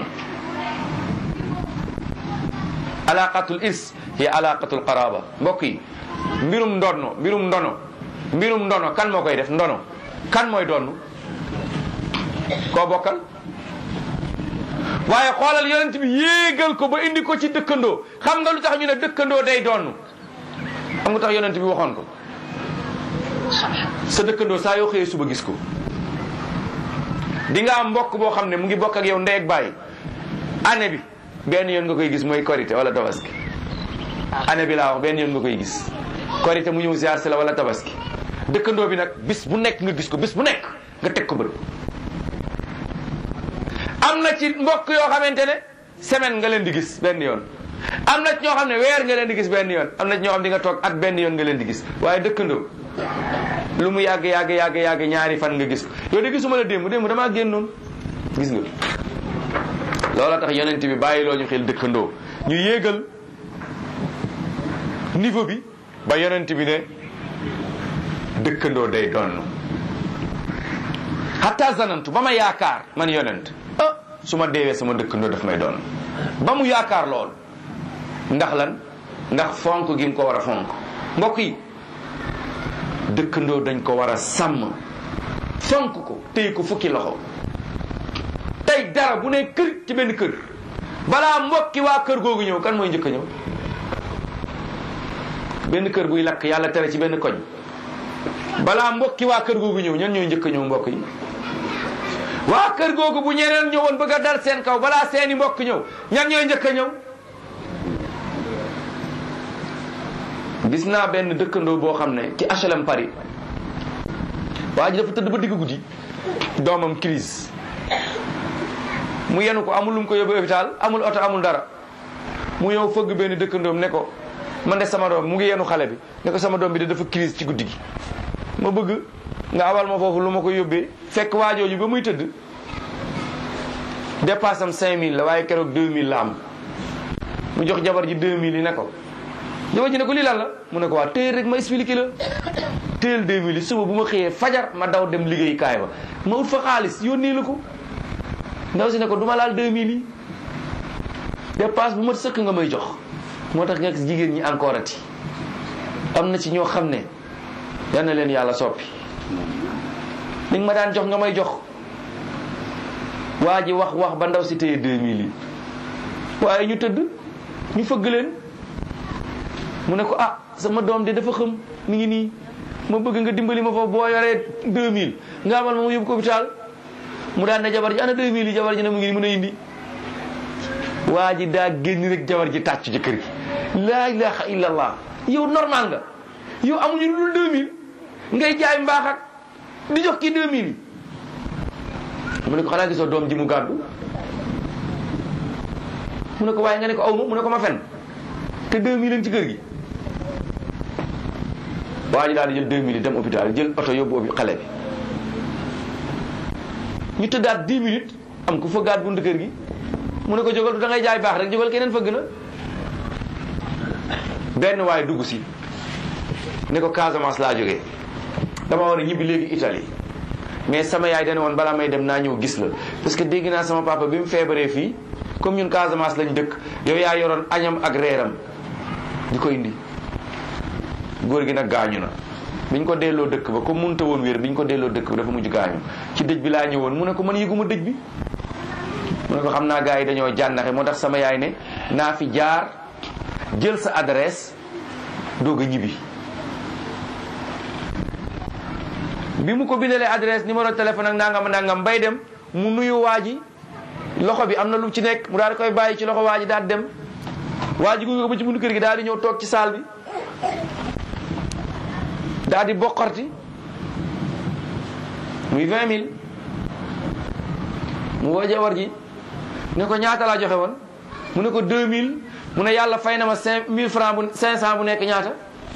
alaqatul irs hiya alaqatul qaraba mbokk yi mbirum ndono mbirum ndono mbirum ndono kan moo koy def ndono kan mooy donn koo bokkal waaye xoolal yonent bi yéegal ko ba indi ko ci dëkkandoo xam nga lu tax ñu ne dëkkandoo day donn xam nga tax yonent bi waxoon ko sa dëkkandoo saa yoo xëyee suba gis ko di nga am mbokk boo xam ne mu ngi bokk ak yow ndey ak baay année bi benn yoon nga koy gis mooy korité wala tabaski année bi laa wax benn yoon nga koy gis korité mu ñëw ziar si la wala tabaski dëkkandoo bi nag bis bu nekk nga gis ko bis bu nekk nga teg ko bët am na ci mbokk yoo xamante ne semaine nga leen di gis benn yoon am na ci ñoo xam ne weer nga leen di gis benn yoon am na ci ñoo xam di nga toog at benn yoon nga leen di gis waaye dëkkandoo lu mu yàgg yàgg yàgg yàgg ñaari fan nga gis yow de gisuma la démb démb damaa génnoon gis nga loola tax yonent bi bàyyiloo ñu xel dëkkandoo ñu yéegal niveau bi ba yonent bi ne dëkkandoo day doon hatta zanantu ba ma yaakaar man yonent ah su ma deewee sama dëkkandoo daf may doon ba mu yaakaar lool ndax lan ndax fonk gi mu ko war a fonk mbokk yi dëkkandoo dañ ko war a sàmm fonk ko téy ko fukki loxo tey dara bu ne kër ci benn kër balaa mbokki waa kër googu ñëw kan mooy njëkk a ñëw benn kër buy lakk yàlla tere ci benn koñ balaa mbokki waa kër googu ñëw ñan ñooy njëkk a ñëw mbokk yi waa kër googu bu ñeneen ñëwoon bëgg a dal seen kaw balaa seeni mbokk ñëw ñan ñooy njëkk a ñëw gis naa benn dëkkandoo boo xam ne ci HLM Paris waa ji dafa tëdd ba digg guddi doomam crise mu yenu ko amul lu mu ko yóbbu hôpital amul oto amul dara mu ñëw fëgg benn dëkkandoom ne ko man de sama doom mu ngi yenu xale bi ne ko sama doom bi de dafa crise ci guddi gi ma bëgg nga awal ma foofu lu ma ko yóbbee fekk waajooju ba muy tëdd dépasse am 5000 la waaye keroog 2000 la am mu jox jabar ji 2000 yi ne ko jabar ji ne ko lii lan la mu ne ko waa téyel rek ma expliqué la téyel 2000 yi suba bu ma xëyee fajar ma daw dem liggéey kaay ba ma ut fa xaalis yónnee la ko ndaw si ne ko du ma laal 2000 yi dépense bu ma sëkk nga may jox moo tax nga gis jigéen ñi encore ati am na ci ñoo xam ne yal na leen yàlla soppi li nga ma daan jox nga may jox waa ji wax wax ba ndaw si téye 2000 yi waaye ñu tëdd ñu fëgg leen mu ne ko ah sama doom de dafa xam mi ngi nii ma bëgg nga dimbali ma foofu boo yoree 2000 nga amal ma mu yóbbu ko hôpital mu daan ne jabar ji ana 2000 yi jabar ji ne mu ngi nii mën a indi waa ji daa génn rek jabar ji tàccu ci kër gi laa ilaha illallah yow normal nga yow amuñu lu dul 2000 ngay jaay mbaax ak di jox kii 2000 yi mu ne ko xanaa gisoo doom ji mu gàddu mu ne ko waaye nga ne ko aw ma mu ne ko ma fen te 2000 lañ ci kër gi waa ji daal di jël 2000 yi dem hôpital jël oto yóbbu obi xale bi ñu tëddaat 10 minutes am ku fëggaat bunt kër gi mu ne ko jógal du da ngay jaay baax rek jógal keneen fëgg na benn waaye dugg si ne ko Casamance laa jógee dama war a ñibbi léegi Italie mais sama yaay dane woon balaa may dem naa ñëw gis la parce que dégg naa sama papa bi mu feebaree fii comme ñun Casamance lañ dëkk yow yaa yoroon añam ak reeram di ko indi góor gi nag gaañu na biñ ko delloo dëkk ba comme mënta woon wér biñ ko delloo dëkk ba dafa mujj gaañu ci dëj bi laa ñëwoon mu ne ko man yëguma dëj bi mu ne ko xam naa gars yi dañoo jànnaxe moo tax sama yaay ne naa fi jaar jël sa adresse doog a ñibbi bi mu ko bindalee adresse numéro téléphone ak nangam nangam bay dem mu nuyu waa ji loxo bi am na lu ci nekk mu daal di koy bàyyi ci loxo waa ji daal dem waa ji gunge ko ba ci buntu kër gi daal di ñëw toog ci saal bi daal di bokkarti muy vingt mille mu woo jawar ji ne ko ñaata laa joxe woon mu ne ko deux mille mu ne yàlla fay na ma cinq mille franc bu cinq cent bu nekk ñaata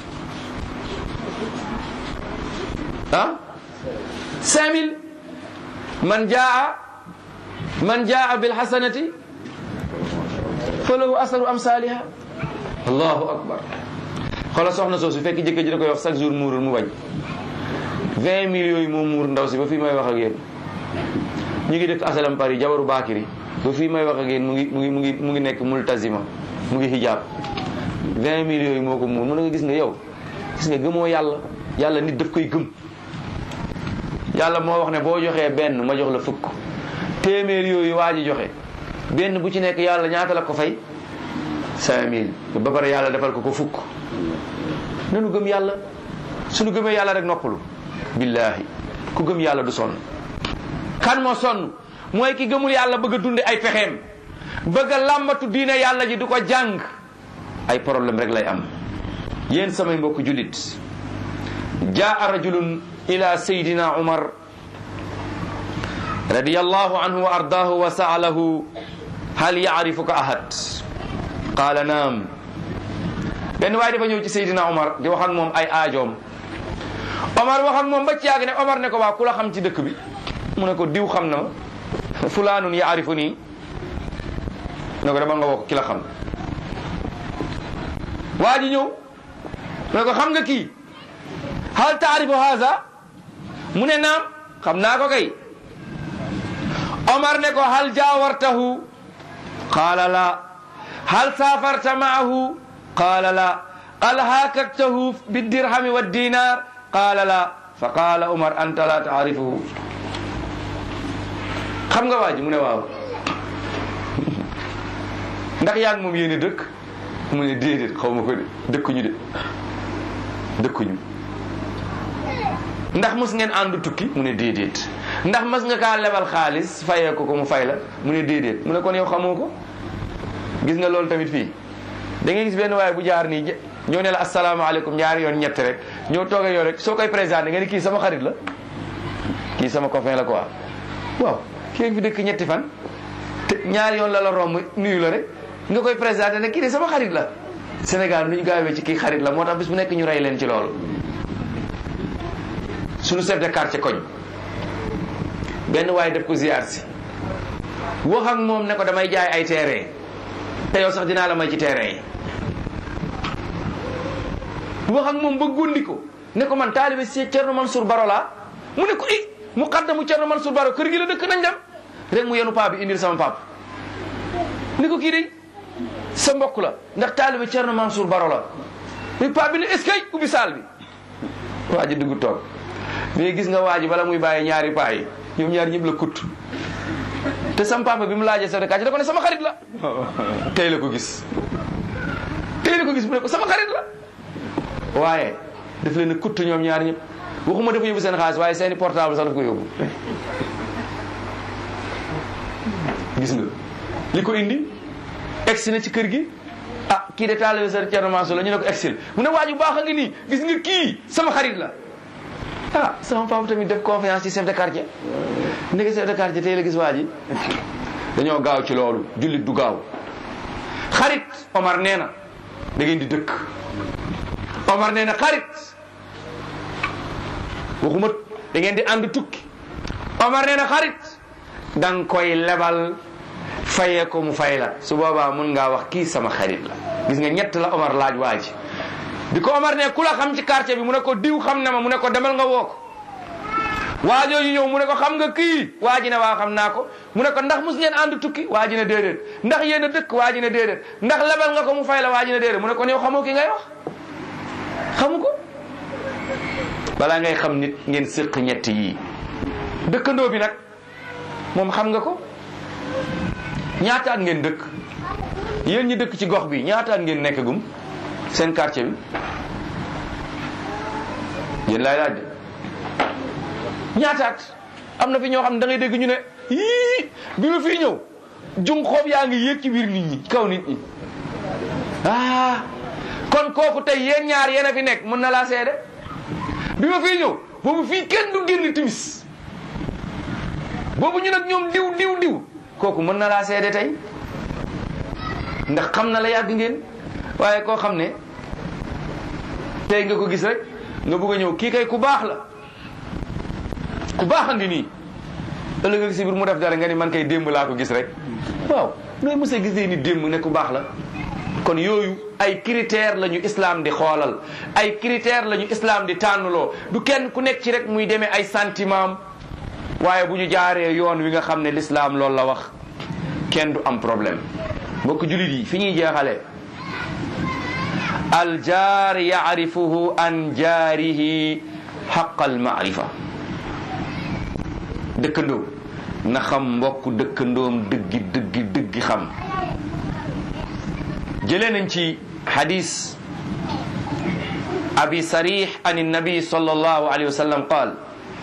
ah cinq mille man jaa man jaa bil hasanati falahu asaru amsaliha allahu akbar xoolal soxna soosu fekk jëkkër ji da koy wax chaque jour muurul mu bañ vingt mille yooyu moo muur ndaw si ba fii may wax ak yéen ñu ngi dëkk asalam Paris jabaru Bakiri ba fii may wax ak yéen mu ngi mu ngi mu ngi mu ngi nekk multazima mu ngi hijab vingt mille yooyu moo ko muur mu ne nga gis nga yow gis nga gëmoo yàlla yàlla nit daf koy gëm yàlla moo wax ne boo joxee benn ma jox la fukk téeméer yooyu waa ji joxe benn bu ci nekk yàlla ñaata la ko fay cinq mille ba pare yàlla defal ko ko fukk nanu gëm yàlla suñu gëmee yàlla rek noppalu billahi ku gëm yàlla du sonn kan moo sonn mooy ki gëmul yàlla bëgg a dunde ay pexeem bëgg a làmbatu diine yàlla ji du ko jàng ay problème rek lay am yéen samay mbokk jullit jaa rajulun ila sayidina umar radiyallahu anhu wa ardaahu wa saalahu hal yaarifuka ahad qaala naam benn waaye dafa ñëw ci sayidina umar di wax ak moom ay aajoom omar wax ak moom ba ci yàgg ne omar ne ko waa ku la xam ci dëkk bi mu ne ko diw xam na ma fulaanun yaarifu nii ne ko dama nga woo ki la xam waa ji ñëw mu ne ko xam nga kii hal taarifu haza mu ne naam xam naa ko kay omar ne ko hal jaawartahu qaala la hal safarta maahu qaala la hal haakaktahu bidirhami wa dinar qaala la fa qaala omar anta la taarifuhu xam nga waa ji mu ne waaw ndax yaa ngi moom yéene dëkk mu ne déedéet xaw ma ko de dëkkuñu de dëkkuñu ndax mos ngeen ànd tukki mu ne déedéet ndax mas nga kaa lebal xaalis fayee ko ko mu fay la mu ne déedéet mu ne kon yow xamoo ko gis nga loolu tamit fii da ngay gis benn waaye bu jaar nii ñoo ne la asalaamaaleykum ñaari yoon ñett rek ñoo toog yow rek soo koy présenté nga ni kii sama xarit la kii sama copain la quoi waaw kii fi dëkk ñetti fan te ñaari yoon la la romb nuyu la rek nga koy présenté ne kii de sama xarit la Sénégal nu ñu gaawee ci kii xarit la moo tax bis bu nekk ñu rey leen ci loolu suñu chef de quartier koñ benn waaye def ko ziar si wax ak moom ne ko damay jaay ay terrain te yow sax dinaa la may ci terrain yi wax ak moom ba gundi ko ne ko man taalibe si Cerno Mansour Baro laa mu ne ko i mu xaddamu Cerno Mansour Baro kër gi la dëkk nañ dem rek mu yenu paa bi indil sama pap ni ko kii de sa mbokk la ndax taalibe Cerno Mansour Baro la mi paa bi ne est-ce que ubbi saal bi waa ji dugg toog mais gis nga waa ji bala muy bàyyi ñaari paa yi ñoom ñaari ñëpp la kut te sam papa bi mu laajee chef de quartier da ko ne sama xarit la tey la ko gis tey la ko gis mu ne ko sama xarit la waaye daf leen a kutt ñoom ñaar ñëpp waxuma dafa yóbbu seen xaalis waaye seeni portable sax daf ko yóbbu gis nga li ko indi egsi na ci kër gi ah kii de taalibe sa Cerno Mansour la ñu ne ko exil mu ne waaju baax a ngi nii gis nga kii sama xarit la ah sama papa tamit def confiance ci chef de quartier ndeke chef de quartier tey la gis waa ji dañoo gaaw ci loolu jullit du gaaw xarit Omar nee na da ngeen di dëkk Omar nee na xarit waxuma da ngeen di ànd tukki Omar nee na xarit da nga koy lebal fayee ko mu fay la su boobaa mun ngaa wax kii sama xarit la gis nga ñett la Omar laaj waa ji bi ko Omar ne ku la xam ci quartier bi mu ne ko diw xam na ma mu ne ko demal nga woo ko waa jooju ñëw mu ne ko xam nga kii waa ji ne waa xam naa ko mu ne ko ndax mus ngeen ànd tukki waa ji ne déedéet ndax yéen a dëkk waa ji ne déedéet ndax lebal nga ko mu fay la waa ji ne déedéet mu ne ko yow xamoo ki ngay wax xamu ko balaa ngay xam nit ngeen séq ñett yii dëkkandoo bi nag moom xam nga ko ñaata at ngeen dëkk yéen ñi dëkk ci gox bi ñaata at ngeen nekk gum seen quartier bi yéen laay laaj de ñaata at am na fi ñoo xam ne da ngay dégg ñu ne yii bi ma fii ñëw jung xoob yaa ngi yéeg ci biir nit ñi kaw nit ñi ah kon kooku tey yéen ñaar yéen a fi nekk mën na laa seede bi ma fii ñëw boobu fii kenn du génn timis boobu ñu nag ñoom diw diw diw kooku mën na laa seede tey ndax xam na la yàgg ngeen waaye koo xam ne tey nga ko gis rek nga bëgg a ñëw kii kay ku baax la ku baax a ngi nii ëllëg ak si biir mu def dara nga ni man kay démb laa ko gis rek waaw nooy mos a gisee ni démb ne ku baax la kon yooyu ay critère la ñu islam di xoolal ay critère la ñu islam di tànnloo du kenn ku nekk ci rek muy demee ay sentiment waaye bu ñu jaaree yoon wi nga xam ne l'islam loolu la wax kenn du am problème mbokk julit yi fi ñuy jeexalee aljaar yaarifuhu an jaarihi xaqal maarifa dëkkandoo na xam mbokk dëkkandoom dëggi dëggi dëggi xam jëlee nañ ci xadis abi sarix an annabi sallallahu alayhi wa sallam qaal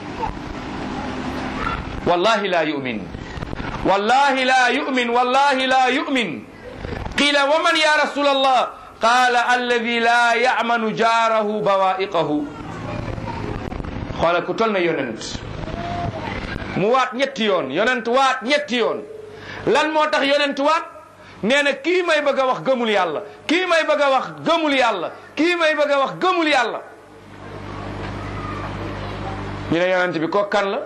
wallahi la yumin wallahi la yumin wallahi la yumin qila wa man ya rasul allah qala alladi la yamanu jaarahu bawaiqahu xoola ku tol na yonent mu waat ñetti yoon yonent waat ñetti yoon lan moo tax yonent waat nee na kii may bëgg a wax gëmul yàlla kii may bëgg a wax gëmul yàlla kii may bëgg a wax gëmul yàlla ñu ne yonent bi ko kan la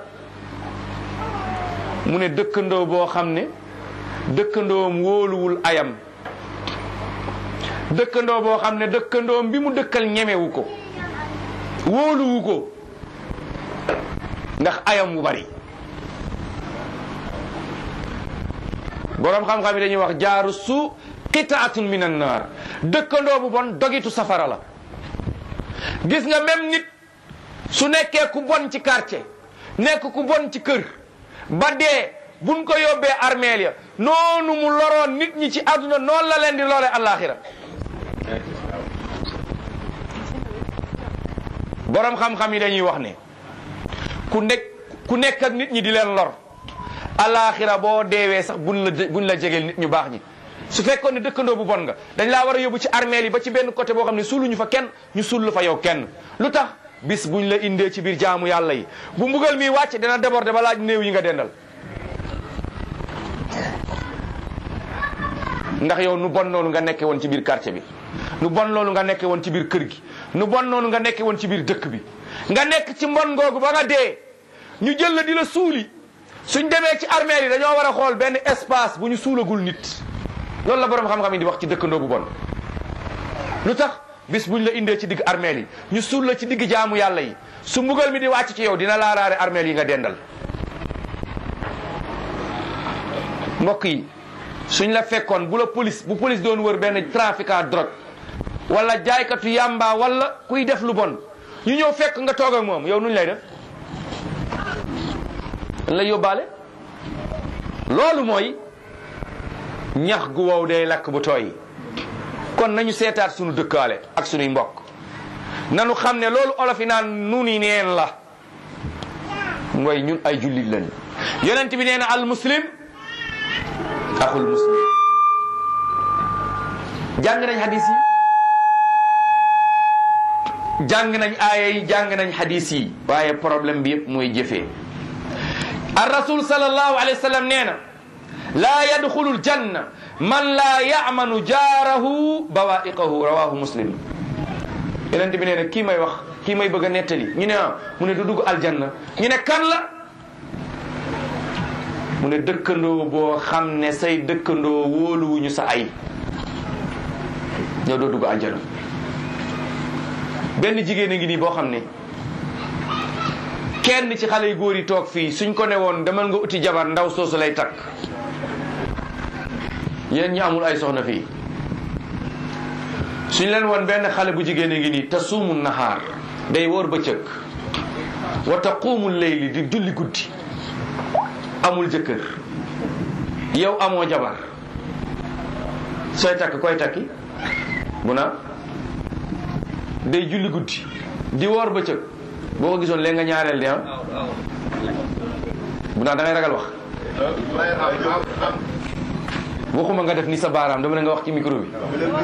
mu ne dëkkandoo boo xam ne dëkkandoom wóoluwul ayam dëkkandoo boo xam ne dëkkandoom bi mu dëkkal ñemewu ko wóoluwu ko ndax ayam wu bari boroom xam-xam yi dañuy wax jaaru su qitaatun min an naar dëkkandoo bu bon dogitu safara la gis nga même nit su nekkee ku bon ci quartier nekk ku bon ci kër ba dee buñ ko yóbbee armeel ya noonu mu loroon nit ñi ci àdduna noonu la leen di loolee àllaaxira boroom xam-xam yi dañuy wax ne ku nekk ku nekk ak nit ñi di leen lor alaxira boo deewee sax buñ la buñ la jegeel nit ñu baax ñi su fekkoon ne dëkkandoo bu bon nga dañ laa war a yóbbu ci armeel yi ba ci benn côté boo xam ne suuluñu fa kenn ñu suul fa yow kenn lu tax bis buñ la indee ci biir jaamu yàlla yi bu mbugal mi wàcc dana déborder ba laaj néew yi nga dendal ndax yow nu bon noonu nga nekke woon ci biir quartier bi nu bon loolu nga nekke woon ci biir kër gi nu bon noonu nga nekke woon ci biir dëkk bi nga nekk ci mbon googu ba nga dee ñu jël la di la suuli suñ demee ci armeel yi dañoo war a xool benn espace bu ñu suulagul nit loolu la borom xam-xam yi di wax ci dëkkandoo bu bon lu tax bis buñ la indee ci digg armeel yi ñu suul la ci digg jaamu yàlla yi su mbugal mi di wàcc ci yow dina laalaare armeel yi nga dendal mbokk yi suñ la fekkoon bu la police bu police doon wër benn trafiquant drogue wala jaaykatu yàmba wala kuy def lu bon ñu ñëw fekk nga toog ak moom yow nuñ lay def dañ lay yóbbaale loolu mooy ñax gu wow day lakk bu tooy kon nañu seetaat sunu dëkkaale ak sunuy mbokk nanu xam ne loolu olof yi naan nu ni neen la mooy ñun ay jullit lañu yonent bi nee na al muslim axul muslim jàng nañ hadis yi jàng nañ aaya yi jàng nañ hadis yi waaye problème bi yëpp mooy jëfee ar rasul sallallahu alayhi wa sallam nee na laa yadxulu ljanna man laa yamanu jaarahu bawaiqahu rawahu muslim yonent bi nee na kii may wax kii may bëgg a nettali ñu ne ah mu ne du dugg aljanna ñu ne kan la mu ne dëkkandoo boo xam ne say dëkkandoo wóoluwuñu sa ay ñoo doo dugg aljanna benn jigéen a ngi nii boo xam ne kenn ci xale yu góor yi toog fii suñ ko ne woon demal nga uti jabar ndaw soosu lay takk yéen ñi amul ay soxna fii suñ leen woon benn xale bu jigéen a ngi nii te suumu naxaar day wóor bëccëg wa taquumu leyli di julli guddi amul jëkkër yow amoo jabar sooy takk koy takki bu na day julli guddi di woor bëccëg boo ko gisoon léegi nga ñaareel de ah bu naa da ngay ragal wax waxuma nga def ni sa baaraam dama ne nga wax ci micro bi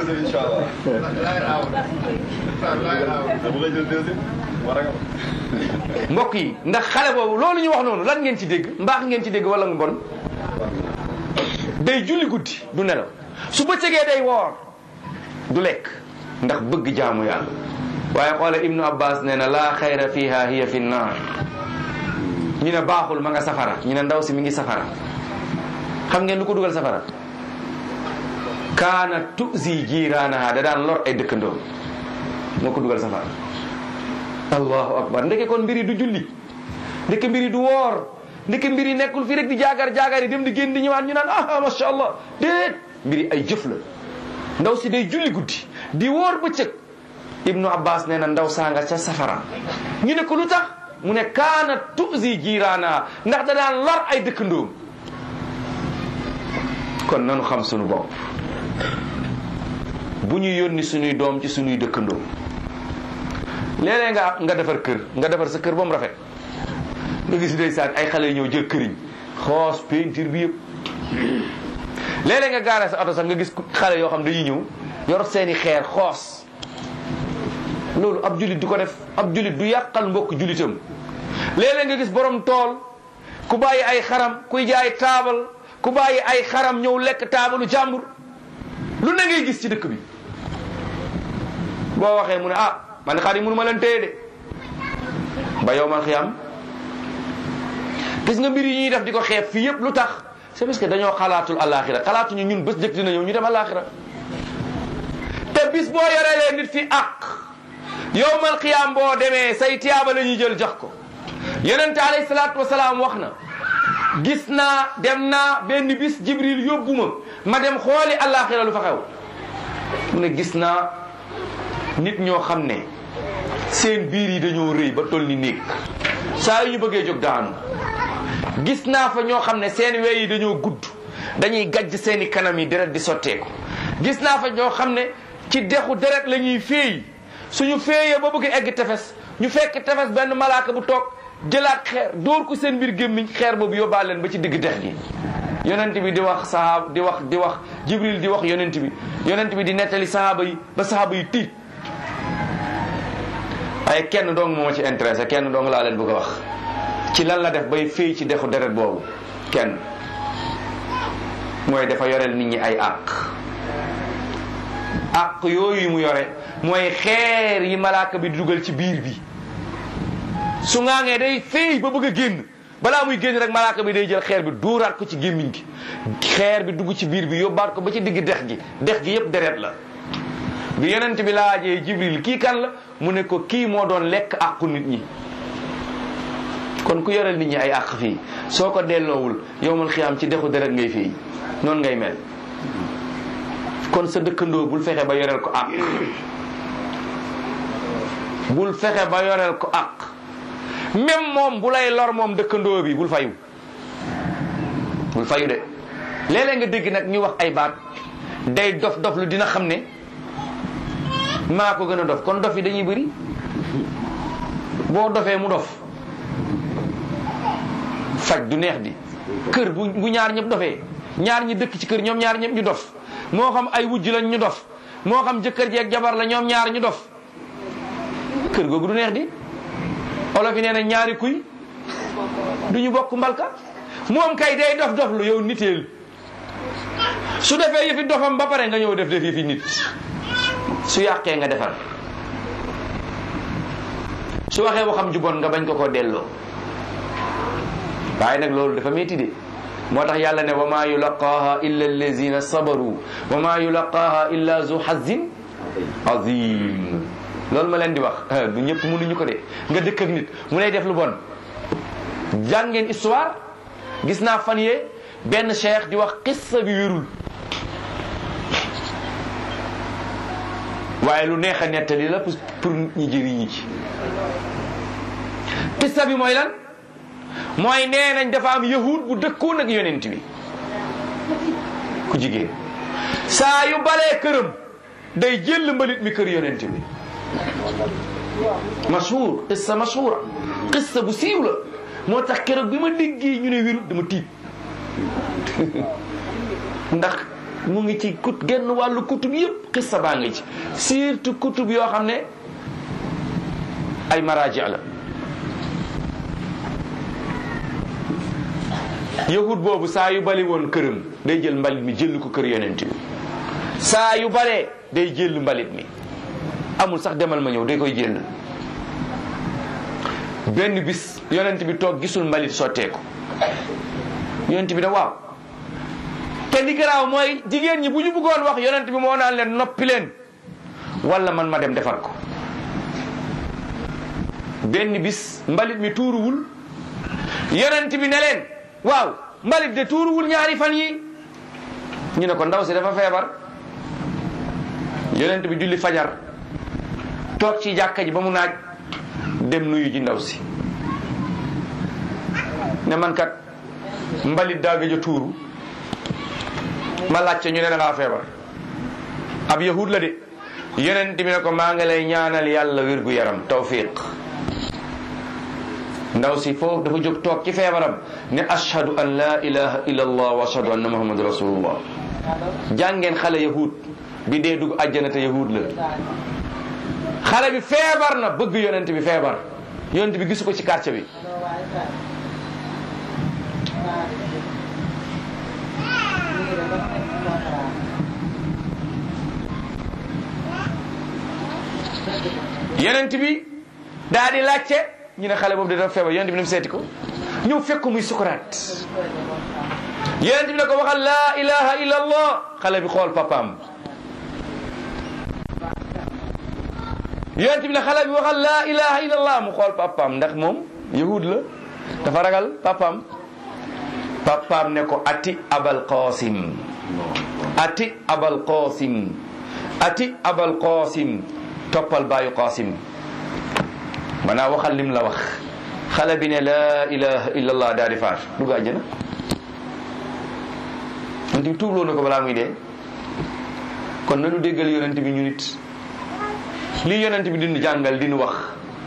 mbokk yi ndax xale boobu loolu ñu wax noonu lan ngeen ci dégg mbaax ngeen ci dégg wala nga bon day julli guddi du nelaw su bëccëgee day woor du lekk ndax bëgg jaamu yàlla waaye xoole ibnu abbas nee na laa xayra fiha hiya fi naar ñu ne baaxul ma nga safara ñu ne ndaw si mi ngi safara xam ngeen lu ko dugal safara kaana tuzi jiiraanaha da daan lor ay dëkkandoo moo ko dugal safara allahu akbar ndeke kon mbiri du julli ndeke mbiri du woor ndeke mbiri nekkul fi rek di jaagar jaagar yi dem di génn di ñëwaat ñu naan ah masha allah déet mbiri ay jëf la ndaw si day julli guddi di woor bëccëg ibnu abbas nee na ndaw sanga ca safara ñu ne ko lu tax mu ne kaana tuzi jiiraanaha ndax da daan lor ay dëkkandoom kon nanu xam sunu bopp bu ñu yónni suñuy doom ci suñuy dëkkandoo léeg-léeg nga nga defar kër nga defar sa kër ba mu rafet nga gis ndeysaan ay xale ñëw jël këriñ xoos peinture bi yëpp léeg-léeg nga gaare sa oto sax nga gis xale yoo xam dañuy ñëw yor seeni xeer xoos loolu ab julit du ko def ab julit du yàqal mbokk julitam léeg-léeg nga gis borom tool ku bàyyi ay xaram kuy jaay taabal ku bàyyi ay xaram ñëw lekk taabalu jàmbur lu ne ngay gis ci dëkk bi boo waxee mu ne ah man xar yi mënu ma leen téye de ba yow man xiyam gis nga mbir yi ñuy def di ko xeeb fii yëpp lu tax c'est parce que dañoo xalaatul alaxira xalaatuñu ñun bés jëkk dina ñëw ñu dem alaxira te bis boo yorelee nit fi ak yow man xiyam boo demee say tiyaaba la ñuy jël jox ko yonente alayhi salaatu wasalaam wax na gis naa dem naa benn bis jibril yóbbu ma ma dem xooli àllaaxira lu fa xew mu ne gis naa nit ñoo xam ne seen biir yi dañoo rëy ba toll ni néeg saa yu ñu bëggee jóg daanu gis naa fa ñoo xam ne seen wey yi dañoo gudd dañuy gajj seeni kanam yi deret di sotteeku gis naa fa ñoo xam ne ci dexu deret la ñuy féey suñu féeyee ba bëgg egg tefes ñu fekk tefes benn malaaka bu toog jëlaat xeer dóor ko seen biir gémmiñ xeer boobu yóbbaale leen ba ci digg dex gi yonent bi di wax sahaaba di wax di wax jibril di wax yonent bi yonent bi di nettali sahaaba yi ba sahaaba yi tiit waaye kenn dong moo ma ci intéressé kenn dong laa leen bëgg a wax ci lan la def bay féey ci dexu deret boobu kenn mooy dafa yoreel nit ñi ay àq àq yooyu mu yore mooy xeer yi malaaka bi di dugal ci biir bi su ngaangee day féey ba bëgg a génn balaa muy génn rek malaaka bi day jël xeer bi duuraat ko ci gémmiñ gi xeer bi dugg ci biir bi yóbbaat ko ba ci digg dex gi dex gi yépp deret la bi yonent bi laajee jibril kii kan la mu ne ko kii moo doon lekk àqu nit ñi kon ku yoreel nit ñi ay àq fii soo ko delloowul yowmal xiyaam ci dexu deret ngay fii noonu ngay mel kon sa dëkkandoo bul fexe ba yoreel ko àq bul fexe ba yoreel ko àq même moom bu lay lor moom dëkkandoo bi bul fayu bul fayu de léeg-léeg nga dégg nag ñu wax ay baat day dof dof lu dina xam ne maa ko gën a dof kon dof yi dañuy bëri boo dofee mu dof faj du neex di kër bu bu ñaar ñëpp dofee ñaar ñi dëkk ci kër ñoom ñaar ñëpp ñu dof moo xam ay wujj lañ ñu dof moo xam jëkkër ji ak jabar la ñoom ñaar ñu dof kër googu du neex di olof yi nee na ñaari kuy du ñu bokk mbalka moom kay day dof dof lu yow niteel su defee yëfi dofam ba pare nga ñëw def def yëfi nit su yàqee nga defar su waxee waxam ju bon nga bañ ko ko delloo waaye nag loolu dafa métti de moo tax yàlla ne wa maa yulaqaaha illa allazina sabaru wa maa yulaqaaha illa zu hazin azim loolu ma leen di wax du ñëpp mënuñu ko de nga dëkk ak nit mu lay def lu bon jàngeen histoire gis naa fan yee benn cheikh di wax qissa bi wérul waaye lu neex a nettali la pour ñi jëriñu ci qissa bi mooy lan mooy nee nañ dafa am yahud bu dëkkoon ak yonent bi ku jigéen saa yu balee këram day jël mbalit mi kër yonent bi mashhur qissa mashhura qissa bu siiw la moo tax keroog bi ma déggee ñu ne wérut dama tiit ndax mu ngi ci kut genn wàllu kutub yëpp qissa baa ngi ci surtout kutub yoo xam ne ay maraaji la yahud boobu saa yu bali woon këram day jël mbalit mi jël ko kër yonent bi saa yu balee day jël mbalit mi amul sax demal ma ñëw day koy jël benn bis yonent bi toog gisul mbalit sotteeku yonent bi da waaw te li garaaw mooy jigéen ñi bu ñu bëggoon wax yonent bi moo naan leen noppi leen wala man ma dem defar ko benn bis mbalit mi tuuruwul yonent bi ne leen waaw mbalit de tuuruwul ñaari fan yi ñu ne ko ndaw si dafa feebar yonent bi julli fajar toog ci jàkka ji ba mu naaj dem nuyu ji ndaw si ne man kat mbalit daa gëj a tuuru ma laajte ñu ne da ngaa feebar ab yahud la de yonent bi ne ko maa ngi lay ñaanal yàlla wér gu yaram tawfiq ndaw si foofu dafa jóg toog ci feebaram ne ashhadu an la ilaha illa allah wa ashhadu anna muhammadu rasulullah jàngeen xale yahud bi dee dugg àjjana te yahud la xale bi feebar na bëgg yonent bi feebar yonent bi gisu ko ci quartier bi yonent bi daa di laajte ñu ne xale boobu dafa feebar yonent bi ne mu seeti ko ñëw fekk ko muy sukuraat yonent bi ne ko waxal laa ilaha illa allah xale bi xool papaam yonent bi ne xale bi waxal laa ilaha illa allah mu xool papaam ndax moom yahud la dafa ragal papaam papaam ne ko ati abal qasim ati abal qasim ati abal qasim toppal baayu qasim maanaam waxal lim la wax xale bi ne laa ilaha illa allah daal di faat dugg àjjana yonent bi tuubloo na ko balaa muy dee kon nanu déggal yonent bi ñu nit lii yonent bi dinu jàngal dinu wax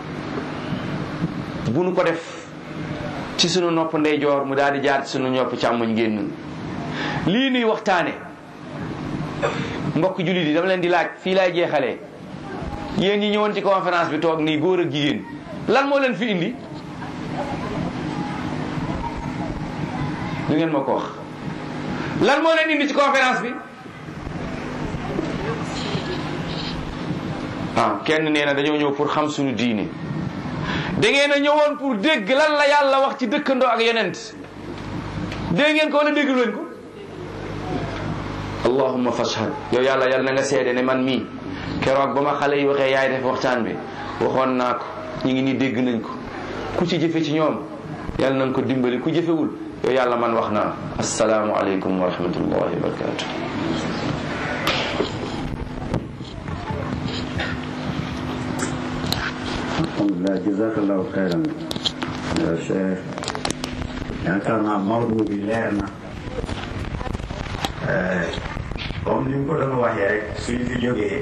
bu nu ko def ci sunu nopp ndeyjoor mu daal di jaar ci sunu nopp càmmoñ génn lii nuy waxtaane mbokk jullit yi dama leen di laaj fii laay jeexalee yéen ñi ñëwoon ci conférence bi toog nii góor ak jigéen lan moo leen fi indi lu ngeen ma ko wax lan moo leen indi ci conférence bi ah kenn nee na dañoo ñëw pour xam suñu diine da ngeen a ñëwoon pour dégg lan la yàlla wax ci dëkkandoo ak yonent dégg ngeen ko wala dégg leen ko allahumma fashhad yow yàlla yàlla na nga seede ne man mii keroog ba ma xale yi waxee yaay def waxtaan bi waxoon naa ko ñu ngi nii dégg nañ ko ku ci jëfe ci ñoom yàlla nañ ko dimbali ku jëfewul yow yàlla man wax naa asalaamu aleykum wa rahmatullahi wa barakatuh alhamdulilah jazakallahu xayran cheikh yaakaar naa mawdu bi leer na comme ni mu ko doon waxee rek suñu fi jógee